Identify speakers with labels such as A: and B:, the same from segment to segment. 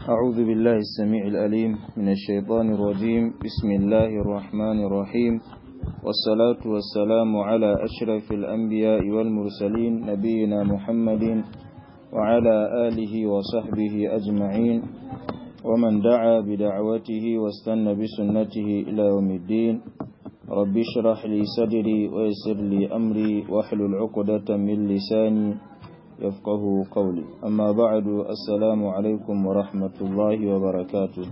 A: أعوذ بالله السميع الأليم من الشيطان الرجيم بسم الله الرحمن الرحيم والصلاة والسلام على أشرف الأنبياء والمرسلين نبينا محمد وعلى آله وصحبه أجمعين ومن دعا بدعوته واستنى بسنته إلى يوم الدين رب اشرح لي صدري ويسر لي أمري واحلل عقدة من لساني يفقه قولي أما بعد السلام عليكم ورحمة الله وبركاته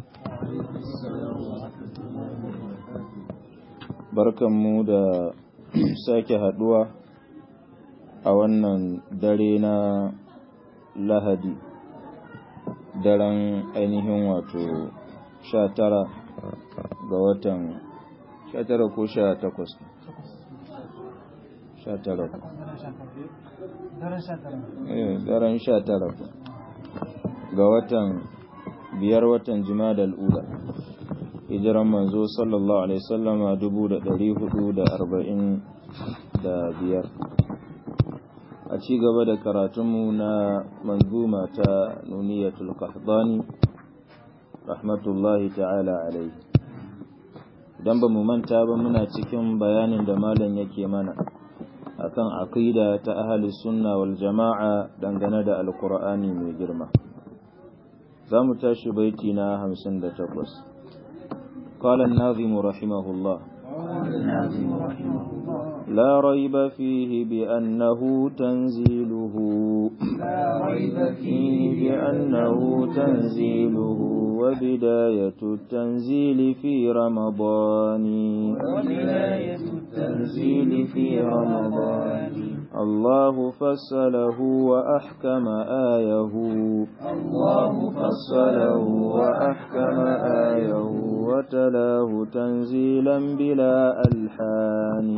A: barkanmu da sake haduwa a wannan dare na lahadi daren ainihin wato sha tara ga watan sha tara ko sha takwas sha tara daren sha tara ga watan biyar watan jima'a ula hijiran manzo sallallahu alaihi sallama dubu da dari hudu da arba'in da biyar a ci gaba da karatunmu na manzuma ta nuniyatul qahdani rahmatullahi ta'ala alaihi idan ba mu manta ba muna cikin bayanin da malam yake mana akan aqida ta ahli sunna wal jama'a dangane da alqur'ani mai girma zamu tashi baiti na 58 قال الناظم رحمه الله لا ريب فيه بأنه تنزيله
B: لا ريب
A: فيه بأنه تنزيله وبداية التنزيل في رمضان
B: وبداية
A: التنزيل في رمضان الله فصله وأحكم آيه
B: الله
A: فصله وأحكم آيه وتلاه تنزيلا بلا ألحان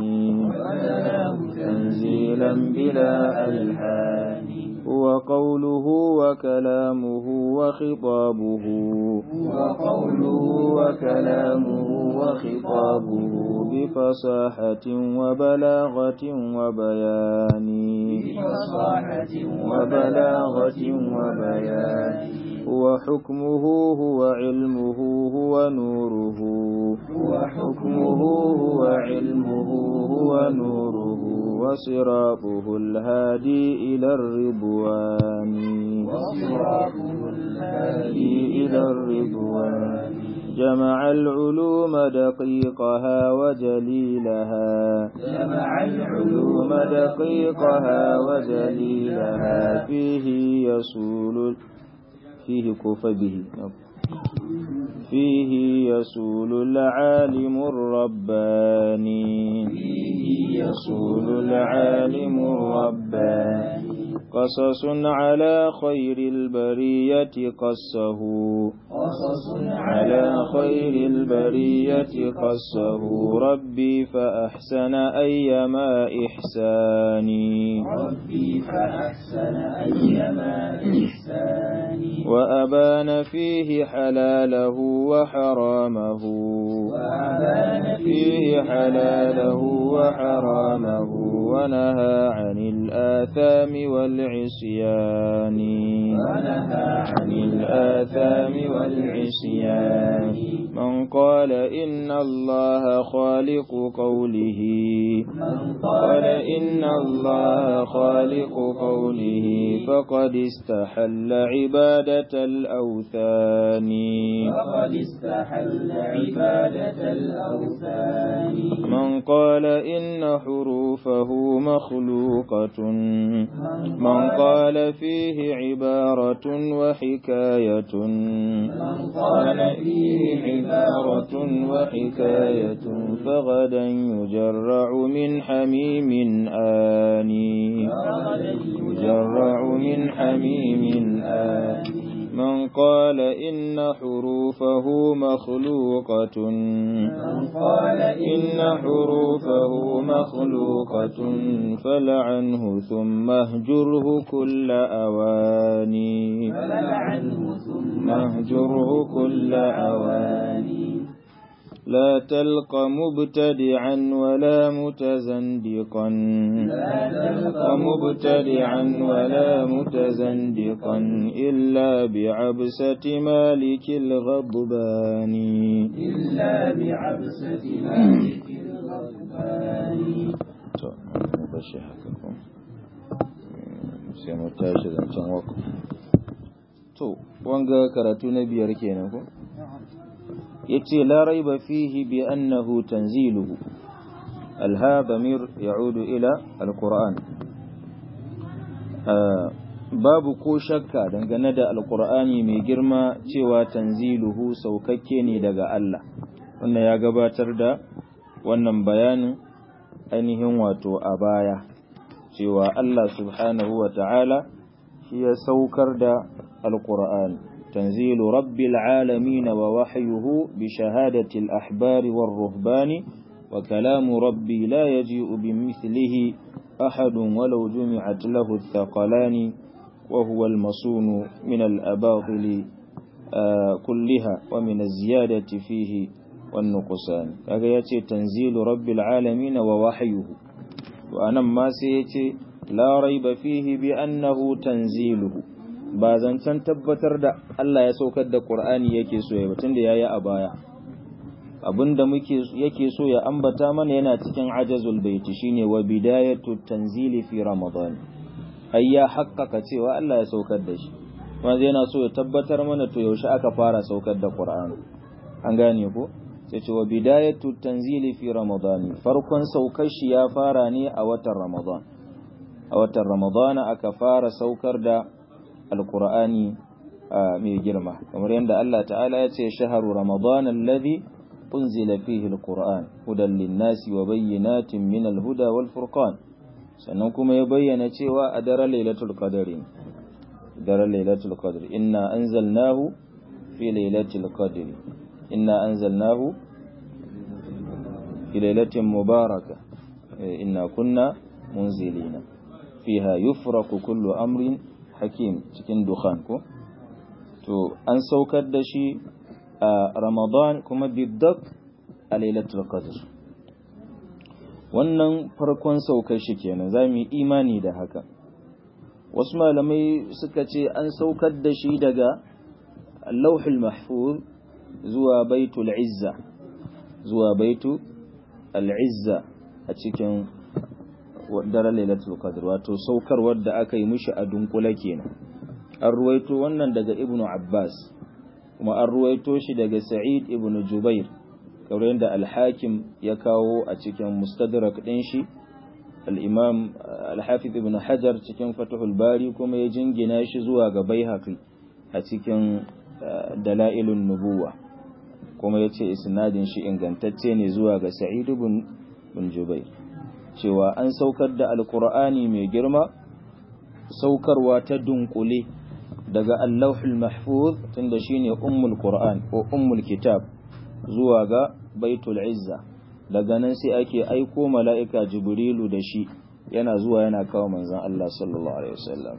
A: تنزيلا بلا ألحان هو قوله وكلامه وخطابه
B: وقوله
A: وكلامه وخطابه بفصاحة وبلاغة وبيان
B: بفصاحة
A: وبلاغة وبيان وحكمه هو علمه هو نوره وحكمه هو علمه هو نوره وصراطه الهادي إلى الرضوان
B: وصراطه
A: الهادي إلى الرضوان جمع العلوم دقيقها وجليلها
B: جمع
A: علوم دقيقها وجليلها فيه يسول فيه كوف به فيه يسول العالم الرباني
B: فيه
A: يسول العالم الرباني قصص على خير البرية قصه
B: قصص
A: على خير البرية قصه ربي فأحسن أيما إحساني
B: ربي فأحسن أيما إحساني
A: وأبان فيه حلاله وحرامه
B: وأبان
A: فيه حلاله وحرامه ونهى عن الآثام والعصيان
B: ونهى
A: عن الآثام والعصيان من قال إن الله خالق قوله
B: من
A: قال إن الله خالق قوله فقد استحل عبادة الأوثان
B: فقد استحل عبادة الأوثان
A: من قال إن حروفه مخلوقة من قال فيه عبارة وحكاية
B: من قال
A: فيه عبارة وحكاية فغدا يجرع من حميم آني يجرع من حميم آني من قال إن حروفه مخلوقة
B: من قال
A: إن حروفه مخلوقة فلعنه ثم اهجره كل أواني
B: فلعنه ثم
A: مهجره كل أواني لا تلق مبتدعا ولا متزندقا
B: لا تلق
A: مبتدعا ولا متزندقا إلا بعبسة مالك الغضبان
B: إلا بعبسة مالك الغضبان
A: sai mu tashi zancen wako to wanga karatu na biyar kenan ko yace la raiba fihi bi annahu tanziluhu alha damir ya'udu ila alquran babu ko shakka dangane da alqur'ani mai girma cewa tanziluhu saukakke ne daga Allah wannan ya gabatar da wannan bayanin ainihin wato a baya cewa Allah subhanahu wa ta'ala shi ya saukar da alqur'ani تنزيل رب العالمين ووحيه بشهادة الأحبار والرهبان وكلام ربي لا يجيء بمثله أحد ولو جمعت له الثقلان وهو المصون من الأباطل آه كلها ومن الزيادة فيه والنقصان هذا يأتي تنزيل رب العالمين ووحيه وأنا ما سيأتي لا ريب فيه بأنه تنزيله ba zancen tabbatar da Allah ya saukar da Qur'ani yake so ya batun da yayi a baya abinda muke yake so ya ambata mana yana cikin ajazul baiti shine wa bidayatu tanzili fi ramadan ai ya haqqaka cewa Allah ya saukar da shi wanda yana so ya tabbatar mana to yaushe aka fara saukar da Qur'ani an gane ko sai ce wa bidayatu tanzili fi ramadan farkon saukar shi ya fara ne a watan ramadan a watan ramadan aka fara saukar da alkur'ani mai girma kamar yadda Allah ta'ala ya ce shaharu ramadan alladhi unzila fihi alquran hudan linnasi wa bayyinatin min alhuda wal furqan sannan kuma ya bayyana cewa a daren lailatul qadr daren lailatul qadr inna anzalnahu fi lailatul qadr inna anzalnahu fi lailatin mubarakah inna kunna munzilina fiha yufraqu kullu amrin hakim cikin dukhan ko to an saukar da shi a ramadan kuma biddak a lailatul qadr wannan farkon saukar shi kenan za mu yi imani da haka wasu malamai suka ce an saukar da shi daga lauhul mahfuz zuwa baitul izza zuwa baitu al-izza a cikin daren lailatul qadr wato saukarwar da aka yi mishi a dunkule kenan an ruwaito wannan daga ibnu abbas kuma an ruwaito shi daga sa'id ibnu jubair kamar yadda al-hakim ya kawo a cikin mustadrak din shi al-imam al-hafiz ibnu hajar cikin fathul bari kuma ya jingina shi zuwa ga baihaqi a cikin dalailun nubuwa kuma yace isnadin shi ingantacce ne zuwa ga sa'id ibn jubair cewa an saukar da alkur'ani mai girma saukarwa ta dunkule daga allahul mahfuz tunda shine ummul qur'an ko ummul kitab zuwa ga baitul izza daga nan sai ake aiko mala'ika jibrilu da shi yana zuwa yana kawo manzon Allah sallallahu alaihi wasallam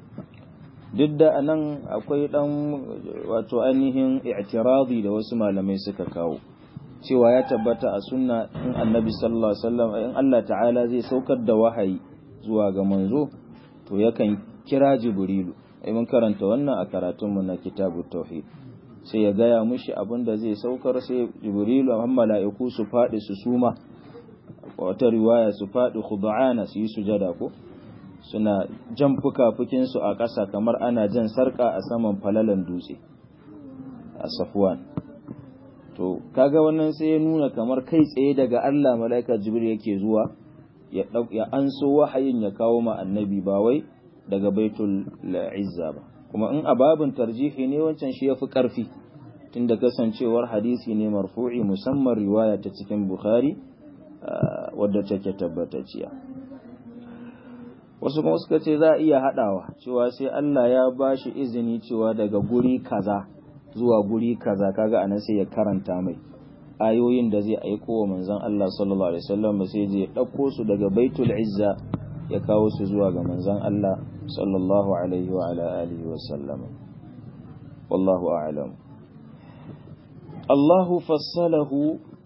A: duk da anan akwai dan wato ainihin i'tiradi da wasu malamai suka kawo cewa ya tabbata a sunna in annabi sallallahu alaihi wasallam in Allah ta'ala zai saukar da wahayi zuwa ga manzo to yakan kira jibrilu ai mun karanta wannan a karatun mu na kitabut tauhid sai ya gaya mushi abin da zai saukar sai jibrilu amma mala'iku su fadi su suma wata riwaya su fadi khud'ana su yi sujada ko suna jan fukafukin su a ƙasa kamar ana jan sarka a saman falalan dutse a safwan to kaga wannan sai ya nuna kamar kai tsaye daga Allah mala'ika jibril yake zuwa ya ya anso wahayin ya kawo ma annabi ba wai daga baitul izza ba kuma in ababin tarjihi ne wancan shi yafi karfi tunda kasancewar hadisi ne marfu'i musamman riwaya ta cikin bukhari wadda take tabbatacciya wasu kuma suka ce za a iya hadawa cewa sai Allah ya bashi izini cewa daga guri kaza zuwa guri kaza kaga anan sai ya karanta mai ayoyin da zai aiko wa manzon Allah sallallahu alaihi wasallam sai je dauko su daga baitul izza ya kawo su zuwa ga manzon Allah sallallahu alaihi wa ala alihi wasallam wallahu a'lam Allahu fassalahu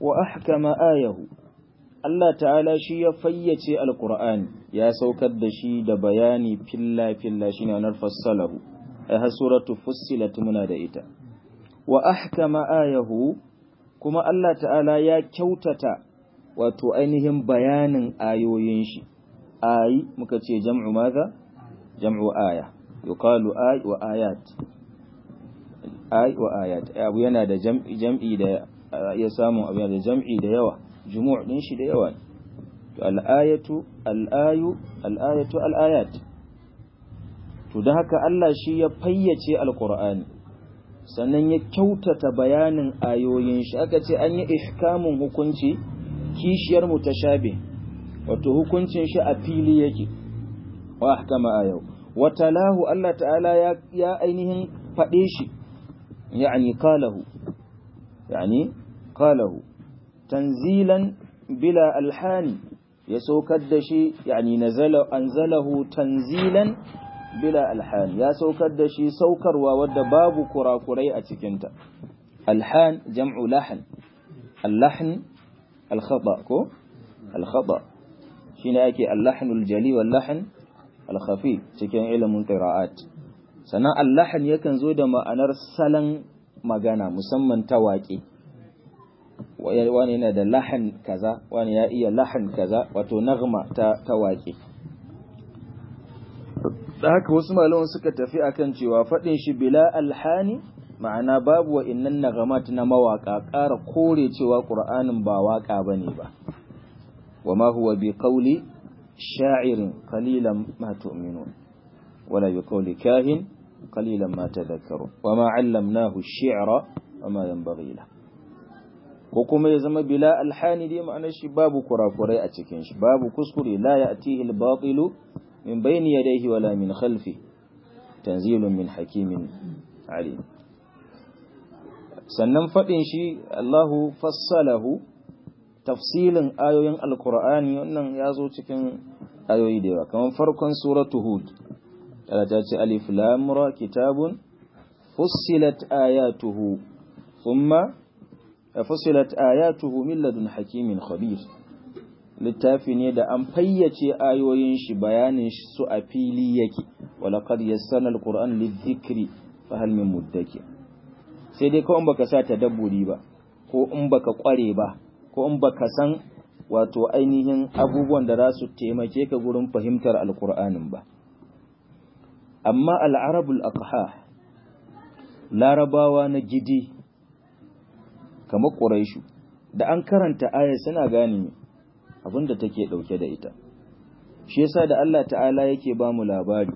A: wa ahkama ayahu Allah ta'ala shi ya fayyace alqur'ani ya saukar da shi da bayani filla filla shine anar fassalahu ai har suratu fussilat muna da ita wa ahkama ayahu kuma Allah ta'ala ya kyautata wato ainihin bayanin ayoyin shi ayi muka ce jam'u maza jam'u aya yuqalu ay wa ayat ay wa ayat abu yana da jam'i jam'i da ya samu abu yana da jam'i da yawa jumu'a din shi da yawa to al-ayatu al-ayu al-ayatu al-ayat to da haka Allah shi ya fayyace alqur'ani sannan ya kyautata bayanin ayoyin shi aka ce an yi ihkamun hukunci kishiyar mutashabih wato hukuncin shi a fili yake wa ahkama ayau wa talahu Allah ta'ala ya, ya ainihin faɗe shi yani qalahu yani qalahu tanzilan bila alhani ya saukar da shi yani nazala anzalahu tanzilan bila alhani ya saukar da shi saukarwa wadda babu kurakurai a cikinta alhan jam'u lahan allahn alkhata ko alkhata shine ake allahnul jali wal lahn al-khafi cikin ilimin qira'at sannan allahan yakan zo da ma'anar salan magana musamman ta waƙe wani yana da lahan kaza wani ya iya lahan kaza wato nagma ta ta waƙe da haka wasu malaman suka tafi akan cewa faɗin shi bila alhani ma'ana babu wa innan nagamat na mawaka ƙara kore cewa ƙur'anin ba waƙa bane ba wa ma huwa bi qawli sha'irin qalilan ma tu'minun wala bi qawli kahin qalilan ma tadhakkarun wa ma 'allamnahu ash-shi'ra wa ma yanbaghi lahu ko kuma ya zama bila alhani dai ma'anar shi babu kurakurai a cikin shi babu kuskure la ya'tihi al-batilu min bayni yadayhi wala min khalfi tanzilun min hakimin alim sannan fadin shi Allahu fassalahu tafsilin ayoyin alqur'ani wannan yazo cikin ayoyi da yawa kamar farkon suratu hud Allah ta ce alif lam ra kitabun fussilat ayatuhu thumma فصلت آياته من لدن حكيم خبير littafi ne da an fayyace ayoyin shi bayanin su a fili yake walaqad yassana alquran lidhikri fa hal min muddakir sai dai ko in baka sa tadabburi ba ko in baka kware ba ko in baka san wato ainihin abubuwan da za su taimake ka gurin fahimtar alqur'anin ba amma al-arabul aqha larabawa na gidi kamar ƙuraishu da an karanta ayar suna gane abin da take ɗauke da ita shi yasa da Allah ta'ala yake ba mu labari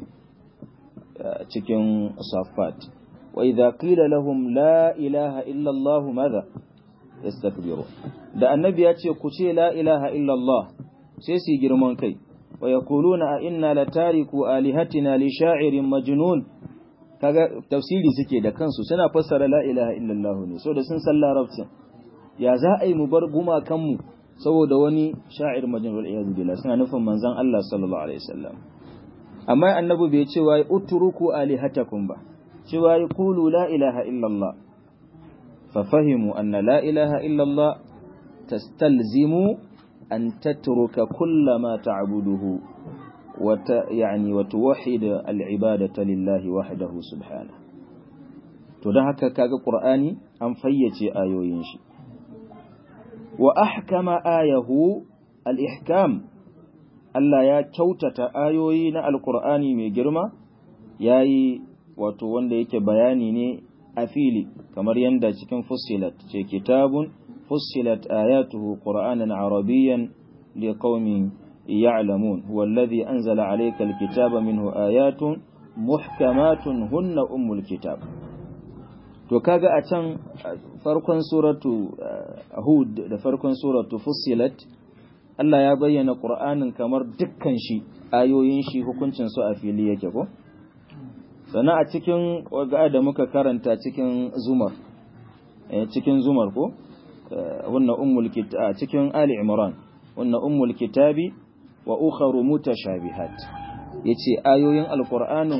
A: cikin safat wa idza qila lahum la ilaha illa Allah madha yastakbiru da annabi ya ce ku ce la ilaha illa Allah sai su girman kai wa yaquluna a inna latariku alihatina li sha'irin majnun kaga tafsiri suke da kansu suna fassara la ilaha illallah ne saboda sun san larabcin ya za a yi mu bar gumakanmu saboda wani sha'ir majnun wal iyad billah suna nufin manzon Allah sallallahu alaihi wasallam amma annabi bai ce wai utruku alihatakum ba ce wai qulu la ilaha illallah fa fahimu anna la ilaha illallah tastalzimu an tatruka kullama ta'buduhu وت يعني وتوحد العبادة لله وحده سبحانه to don haka kaga qur'ani an fayyace ayoyin shi wa ahkama ayahu al-ihkam Allah ya kyautata ayoyi na alqur'ani mai girma yayi wato wanda yake bayani ne a fili kamar yanda cikin fussilat ce kitabun fussilat ayatuhu qur'anan arabiyyan liqaumin يعلمون هو الذي أنزل عليك الكتاب منه آيات محكمات هن أم الكتاب to kaga a can farkon suratu Hud da farkon suratu Fussilat Allah ya bayyana Qur'anin kamar dukkan shi ayoyin shi hukuncin su a fili yake ko sannan a cikin waga da muka karanta cikin Zumar cikin Zumar ko wannan ummul kitab cikin Ali Imran wannan ummul kitabi wa ukharu mutashabihat yace ayoyin alqur'anin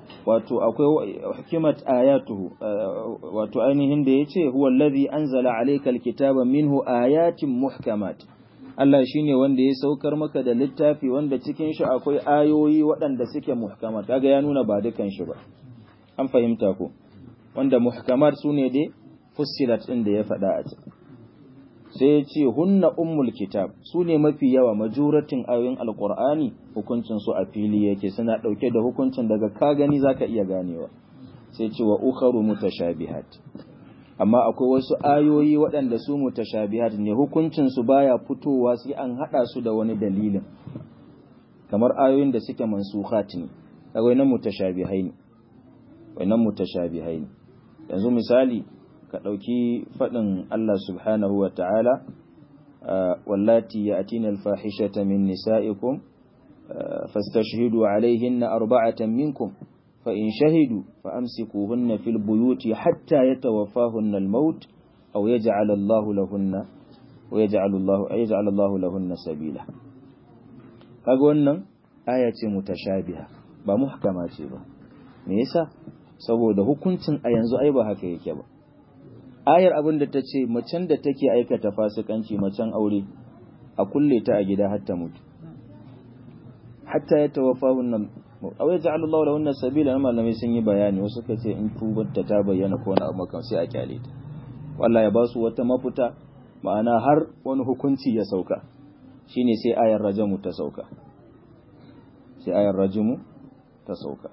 A: wato akwai hukimat ayatuhu wato ainihin da yace huwa allazi anzala alayka alkitaba minhu ayatin muhkamat Allah shine wanda ya saukar maka da littafi wanda cikin shi akwai ayoyi waɗanda suke muhkamat kaga ya nuna ba dukan shi ba an fahimta ko wanda muhkamat sune dai fussilat din da ya faɗa a cikin sai ya ce hunna ummul kitab su ne mafi yawa majuratin ayoyin alkur'ani hukuncin su a fili yake suna ɗauke da hukuncin daga ka gani zaka iya ganewa sai ce wa ukharu mutashabihat amma akwai wasu ayoyi waɗanda su mutashabihat ne hukuncin su baya fitowa sai an hada su da wani dalilin kamar ayoyin da suke mansukhat ne akwai nan mutashabihai ne wannan mutashabihai ne yanzu misali ka ɗauki faɗin Allah subhanahu wa ta'ala, wallati ya atina alfahishata min nisa'ikum, fastashhidu alaihinna arba'atan minkum, fa in shahidu fa amsikuhunna fil buyuti hatta yatawaffahunna al-maut aw yaj'al Allahu lahunna wa yaj'al Allahu yaj'al Allahu lahunna sabila. Kaga wannan aya ce mutashabiha ba muhkama ce ba. Me yasa? Saboda hukuncin a yanzu ai ba haka yake ba. ayar abin da ta ce macen da take aikata fasikanci macen aure a kulle ta a gida hatta mutu hatta ya tawafa wannan awai ja'ala Allah lahu wannan sabila na malamai sun yi bayani wasu ka ce in tubar ta bayyana ko wani abu kan sai a kyale ta wallahi ya ba su wata mafuta ma'ana har wani hukunci ya sauka shine sai ayar rajamu ta sauka sai ayar rajimu ta sauka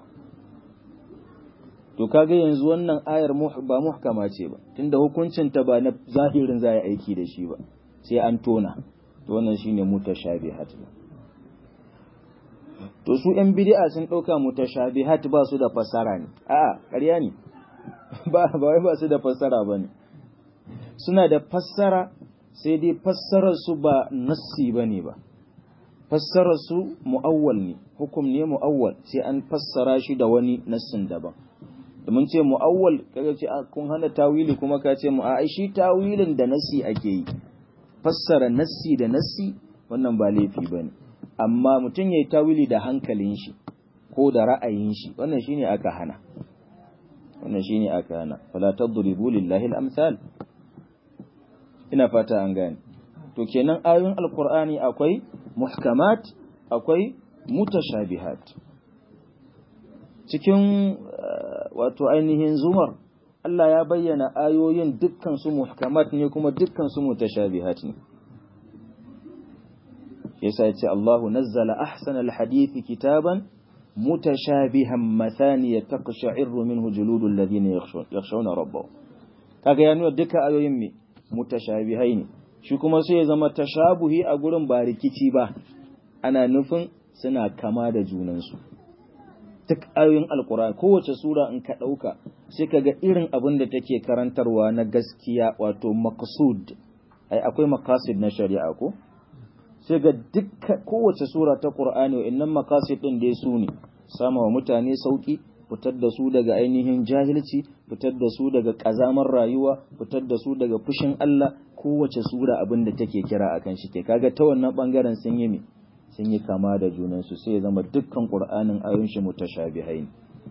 A: to kaga yanzu wannan ayar ba muhkama ce ba tunda hukuncin ta ba na zahirin za aiki da shi ba sai an tona to wannan shine mutashabihat to su yan bid'a sun dauka mutashabihat ba su da fassara ne a'a ƙarya ne ba ba wai ba su da fassara bane suna da fassara sai dai fassarar su ba nassi bane ba fassarar su mu'awwal ne hukum ne mu'awwal sai an fassara shi da wani nassin daban mun ce mu'awwal kaga ce kun hana tawili kuma ka ce mu a shi tawilin da nassi ake yi fassara nassi da nassi wannan ba laifi bane amma mutum yayi tawili da hankalin shi ko da ra'ayin shi wannan shine aka hana wannan shine aka hana fala tadribu lillahi al-amsal ina fata an gane to kenan ayoyin alqur'ani akwai muhkamat akwai mutashabihat cikin wato ainihin zumar Allah ya bayyana ayoyin dukkan su muhkamat ne kuma dukkan su mutashabihat ne yasa yace Allahu nazzala ahsana alhadith kitaban mutashabihan mathaniya taqsha'iru minhu juludul ladina yakhshawna rabbahum kaga ya nuna duka ayoyin me mutashabihai ne shi kuma sai ya zama tashabuhi a gurin ba rikici ba ana nufin suna kama da junansu duk ayoyin alkur'ani kowace sura in ka ɗauka sai ka ga irin abin da take karantarwa na gaskiya wato maqsud ai akwai maqasid na shari'a ko sai ga duk kowace sura ta qur'ani wa'annan maqasid din dai su ne sama wa mutane sauki fitar da su daga ainihin jahilci fitar da su daga kazamar rayuwa fitar da su daga fushin Allah kowace sura abin da take kira akan shi ke kaga ta wannan bangaren sun yi me sun yi kama da junansu sai ya zama dukkan ƙur'anin ayon shi mutashabihai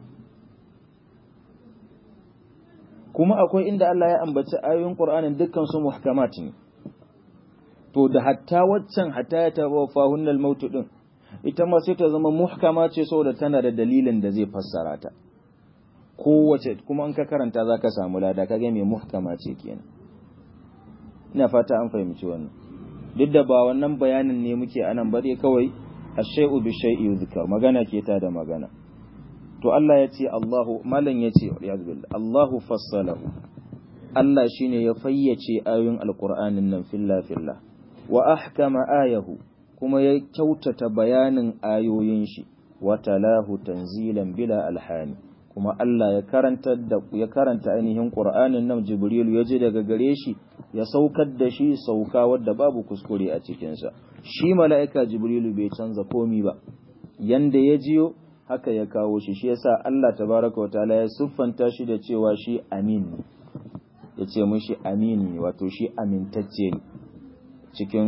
A: kuma akwai inda Allah ya ambaci ayoyin ƙur'anin dukkan su muhkamat ne to da hatta waccan hatta ya tawaffa hunnal mautu din ita ma sai ta zama muhkama ce saboda tana da dalilin da zai fassara ta kowace kuma in ka karanta zaka samu lada kaga me muhkama ce kenan ina fata an fahimci wannan duk da ba wannan bayanin ne muke anan bare kawai ash-shay'u bi shay'i yuzkar magana ke ta da magana to Allah ya ce Allahu malan ya ce ya billah Allahu fassalahu Allah shine ya fayyace ayoyin alqur'anin nan filla filla wa ahkama ayahu kuma ya kyautata bayanin ayoyin shi wa talahu tanzilan bila alhani kuma Allah ya karanta da ya karanta ainihin Qur'anin nan Jibril ya ji daga gare shi ya saukar da shi sauka wadda babu kuskure a cikin sa shi mala'ika Jibrilu bai canza komi ba yanda ya jiyo haka ya kawo shi shi yasa Allah tabaraka wa ta'ala ya siffanta shi da cewa shi amin ne yace mushi amin ne wato shi amintacce ne cikin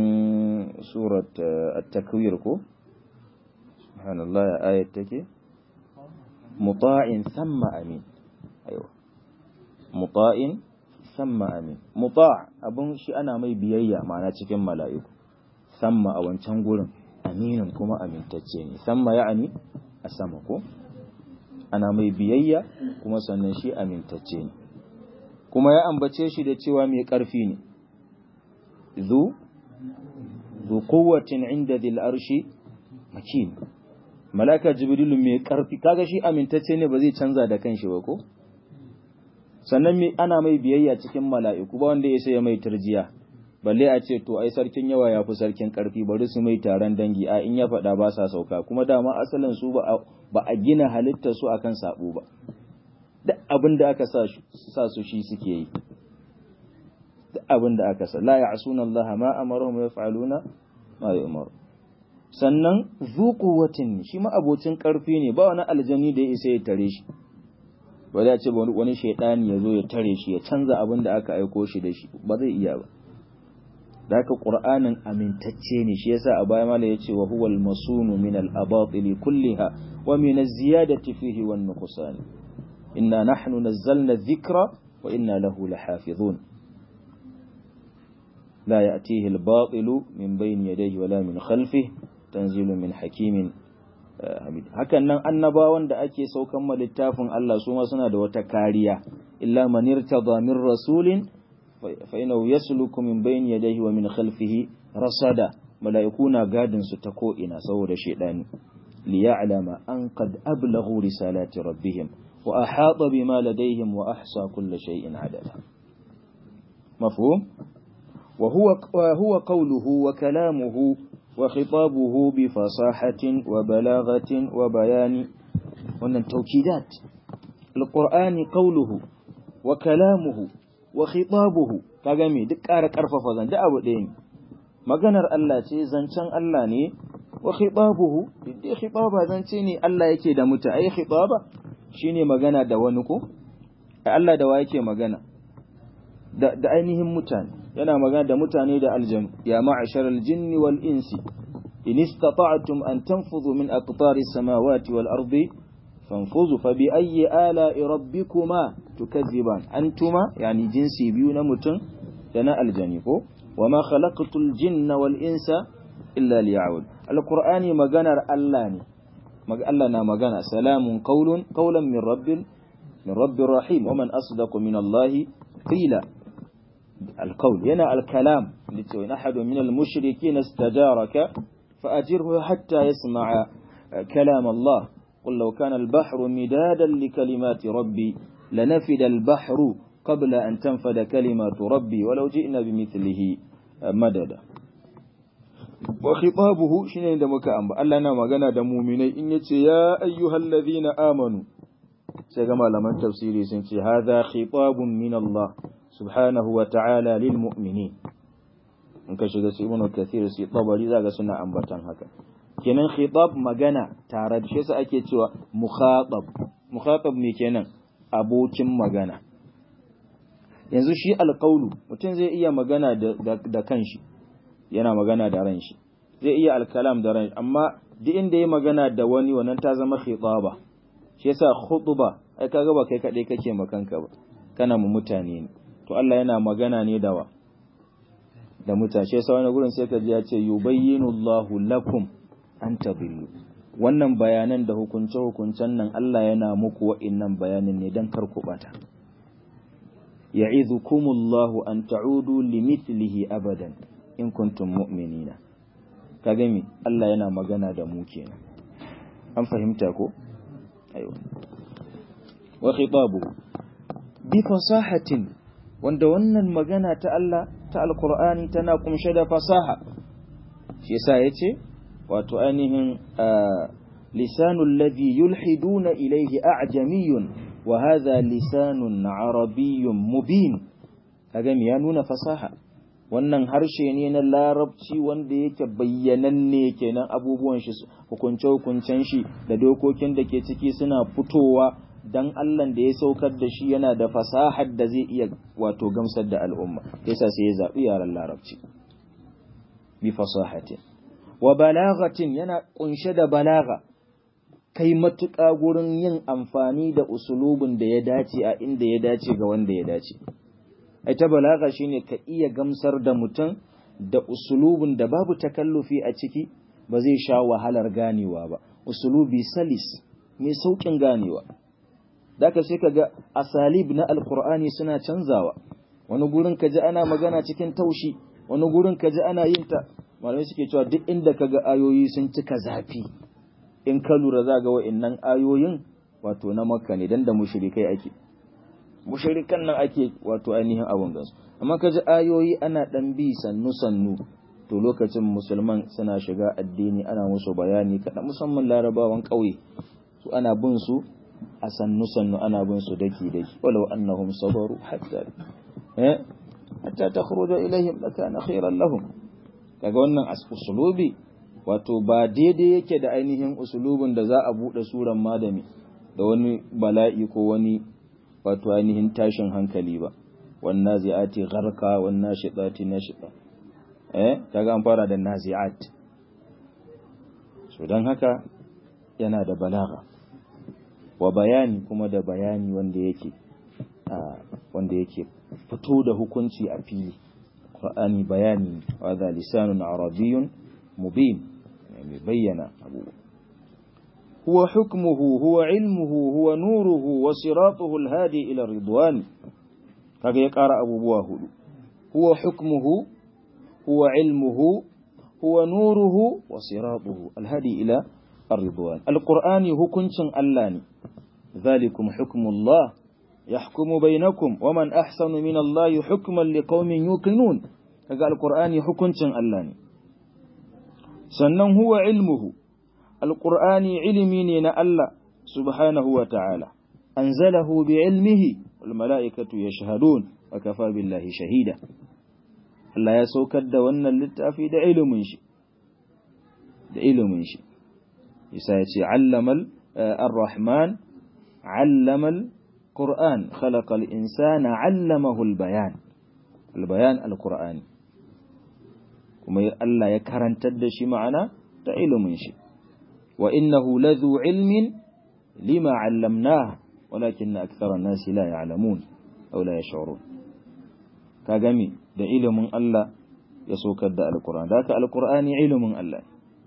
A: surat at-takwir ko subhanallah ayat take muta'in thumma amin aiwa muta'in thumma amin muta' abun shi ana mai biyayya ma'ana cikin mala'iku thumma a wancan gurin aminin kuma amintacce ne thumma ya'ani a sama ko ana mai biyayya kuma sannan shi amintacce ne kuma ya ambace shi da cewa mai ƙarfi ne zu zu quwwatin inda dhil arshi makin malaka jibrilu mai ƙarfi kaga shi amintacce ne ba zai canza da kanshi ba ko sannan me ana mai biyayya cikin mala'iku ba wanda ya sai mai turjiya balle a ce to ai sarkin yawa ya fi sarkin ƙarfi bari su mai taron dangi a in ya faɗa ba sa sauka kuma dama asalin su ba a gina halittar su akan sabo ba duk abin da aka sa su shi suke yi duk abin da aka sa la ya'suna Allah ma amaruhum wa yaf'aluna ma yu'maru sannan zu quwwatin shi ma abocin karfi ne ba wani aljani da ya isa ya tare shi ba za ce wani shaidani ya zo ya tare shi ya canza abin da aka aiko shi da shi ba zai iya ba da haka qur'anin amintacce ne shi yasa a baya mala yace wa huwal masunu min al-abatil kulliha wa min az-ziyadati fihi wan nuqsan إنا نحن نزلنا الذكر وإنا له لحافظون لا يأتيه الباطل من بين يديه ولا من خلفه تنزيل من حكيم حميد hakan nan annabawan da ake saukan ma littafin Allah su ma suna da wata kariya illa man irtada min rasulin fa innahu yasluku min bayni yadayhi wa min khalfihi rasada malaikuna gadin su ta ko ina saboda shedani liya'lama an qad ablaghu risalati rabbihim وأحاط بما لديهم وأحصى كل شيء عددا مفهوم وهو وهو قوله وكلامه وخطابه بفصاحة وبلاغة وبيان وأن التوكيدات القرآن قوله وكلامه وخطابه كغمي دك أرك أرفف ذن ده أبو دين maganar Allah ce zancen Allah ne wa khitabuhu dai khitaba zance ne Allah yake da muta ai khitaba shine magana da wani ko Allah da wa yake magana da, da ainihin mutane yana magana da mutane da aljanu ya ma'asharal jinni wal insi in istata'tum an tanfudhu min aqtari samawati wal ardi fanfuzu fa bi ayyi ala'i rabbikuma tukazziban antuma yani jinsi biyu na mutum da na aljani ko wama khalaqtul jinna wal insa illa liya'bud alqur'ani maganar Allah ne Allah na magana salamun qaulun qaulan min rabbil min rabbir rahim wa man asdaqu min Allah qila القول هنا الكلام لتوين أحد من المشركين استجارك فأجره حتى يسمع كلام الله قل لو كان البحر مدادا لكلمات ربي لنفد البحر قبل أن تنفد كلمات ربي ولو جئنا بمثله مددا وخطابه شنو عند مكان الله na magana da mu'minai in yace ya ayyuhallazina amanu sai ga malaman tafsiri sun ce hadha khitabun min Allah subhanahu wa ta'ala lil mu'minin in ka shiga su ibnu kathir su tabari zaka suna ambatan haka kenan khitab magana tare da shi yasa ake cewa mukhatab mukhatab me kenan abokin magana yanzu shi alqaulu mutum zai iya magana da, da, kanshi yana magana da ran shi zai iya alkalam da ran amma duk inda ya magana da wani wannan ta zama khitaba shi yasa khutba ai kaga ba kai kadai kake makanka ba kana mu mutane ne to Allah yana magana ne da wa da mutane shi yasa wani gurin sai ka ji ya ce yubayyinu Allahu lakum an tadillu wannan bayanan da hukunce hukuncen nan Allah yana muku wa'innan bayanin ne dan kar ku bata ya'idhukumullahu an ta'udu limithlihi abadan in kuntum mu'minina ka gami Allah yana magana da mu kenan an fahimta ko aiwa wa khitabu bi fasahatin wanda wannan magana ta Allah ta alqur'ani tana kumshe da fasaha shi yasa yace wato ainihin lisanul ladhi yulhiduna ilayhi a'jamiyyun wa hadha lisanun arabiyyun mubin kaga ya nuna fasaha wannan harshe ne na larabci wanda yake bayyananne kenan abubuwan shi hukunce-hukuncen shi da dokokin da ke ciki suna fitowa dan Allah da ya saukar da shi yana da fasahar da zai iya wato gamsar da al'umma yasa sai ya zaɓi yaran larabci bi fasahatin wa balagatin yana kunshe da balaga kai matuƙa gurin yin amfani da usulubin da ya dace a inda ya dace ga wanda ya dace ai ta balaga shine ka iya gamsar da mutum da usulubin da babu takallufi a ciki ba zai sha wahalar ganewa ba usulubi salis mai saukin ganewa daka sai ka ga asalib na alkur'ani suna canzawa wani gurin ka ji ana magana cikin taushi wani gurin ka ji ana yin ta malamai suke cewa duk inda ka ga ayoyi sun cika zafi in ka lura za ga wa'annan ayoyin wato na makka ne dan da mushrikai ake mushrikan nan ake wato ainihin abun gansu amma ka ji ayoyi ana dan bi sannu sannu to lokacin musulman suna shiga addini ana musu bayani kaɗan musamman larabawan ƙauye su ana bin su a sannu sannu ana bin su daki daki walau annahum sabaru hatta eh hatta takhruja ilaihim lakana khairan lahum kaga wannan usulubi wato ba daidai yake da ainihin usulubin da za a bude suran madami da wani bala'i ko wani wato ainihin tashin hankali ba wan nazi'ati gharqa wan nashitati nashita eh kaga an fara da nazi'at so dan haka yana da balagha wa bayani kuma da bayani wanda yake wanda yake fito da hukunci a fili Qur'ani bayani wa da lisanun arabiyyun mubin mai bayyana abubuwa huwa hukmuhu huwa ilmuhu huwa nuruhu wa siratuhu alhadi ila ridwan kaga ya ƙara abubuwa hudu huwa hukmuhu huwa ilmuhu huwa nuruhu wa siratuhu alhadi ila الرضوان القرآن hukuncin Allah ne ذلكم حكم الله يحكم بينكم ومن أحسن من الله حكما لقوم يوقنون kaga alqur'ani hukuncin Allah ne sannan huwa ilmuhu alqur'ani ilimi ne na Allah subhanahu wa ta'ala anzalahu bi ilmihi wal mala'ikatu yashhadun wa kafa billahi shahida Allah ya saukar da wannan littafi da ilimin shi da ilimin shi isa ya ce allamal ar-rahman allamal qur'an khalaqal insana allamahu al-bayan al-bayan al-qur'ani kuma Allah ya karantar da shi ma'ana da ilimin shi wa innahu ladhu ilmin lima 'allamnahu walakin akthara an-nasi la ya'lamun aw la yash'urun ka gami da ilimin Allah ya sokar da al-qur'ani da ka al-qur'ani ilimin Allah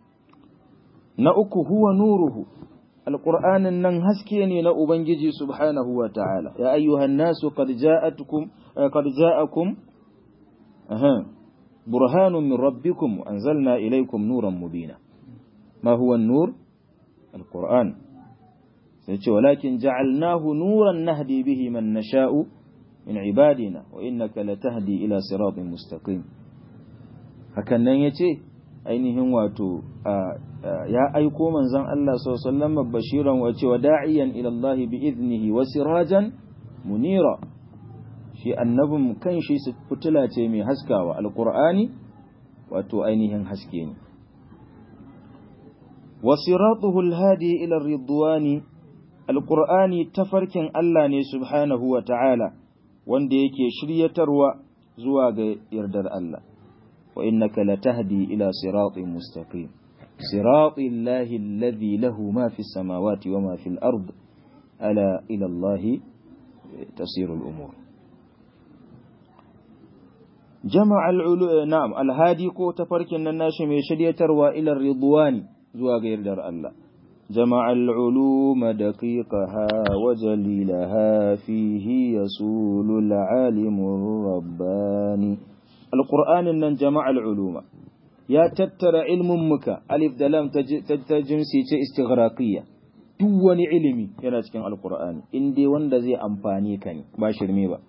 A: na uku huwa nuruhu alqur'anin nan haske ne na ubangiji subhanahu wa ta'ala ya ayyuhan nasu qad ja'atukum qad ja'akum aha burhanun min rabbikum anzalna ilaykum nuran mubina ma huwa an-nur alqur'an sai ce walakin ja'alnahu nuran nahdi bihi man nasha'u min ibadina wa innaka latahdi ila siratin mustaqim hakan nan yace ainihin wato ya aiko manzon Allah sallallahu alaihi bashiran wa cewa da'iyan ila Allah bi idnihi wa sirajan munira shi annabin kanshi fitila ce mai haskawa alqur'ani wato ainihin haske ne wa siratuhu alhadi ila ridwani alqur'ani tafarkin Allah ne subhanahu wa ta'ala wanda yake shiryatarwa zuwa ga yardar Allah وإنك لتهدي إلى صراط مستقيم صراط الله الذي له ما في السماوات وما في الأرض ألا إلى الله تصير الأمور جمع العلو نعم الهادي كو تفرك الناس من شدية وإلى الرضوان زوا غير در الله جمع العلوم دقيقها وجليلها فيه يسول العالم الرباني alƙur'anin nan jama'al uluma ya tattara ilmin muka alif da lam ta jinsi ce istighraqiyya duk wani ilimi yana cikin alƙur'ani in dai wanda zai amfani ka ne ba shirme ba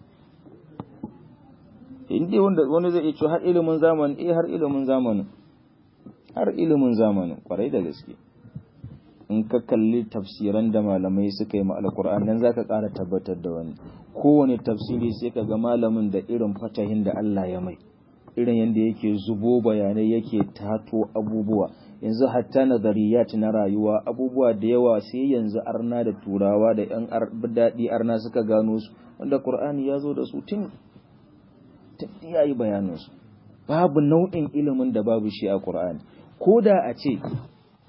A: in dai wanda wani zai ce har ilimin zamani eh har ilimin zamanin har ilimin zamanin kwarai da gaske in ka kalli tafsiran da malamai suka yi ma alƙur'ani nan zaka ƙara tabbatar da wani kowane tafsiri sai ka ga malamin da irin fatahin da Allah ya mai irin yadda yake zubo bayanai yake tato abubuwa yanzu hatta nazariyat na rayuwa abubuwa da yawa sai yanzu arna da turawa da yan daɗi arna suka gano su wanda qur'ani ya zo da su tun tun yayi bayanin su babu nau'in ilimin da babu shi a qur'ani ko da a ce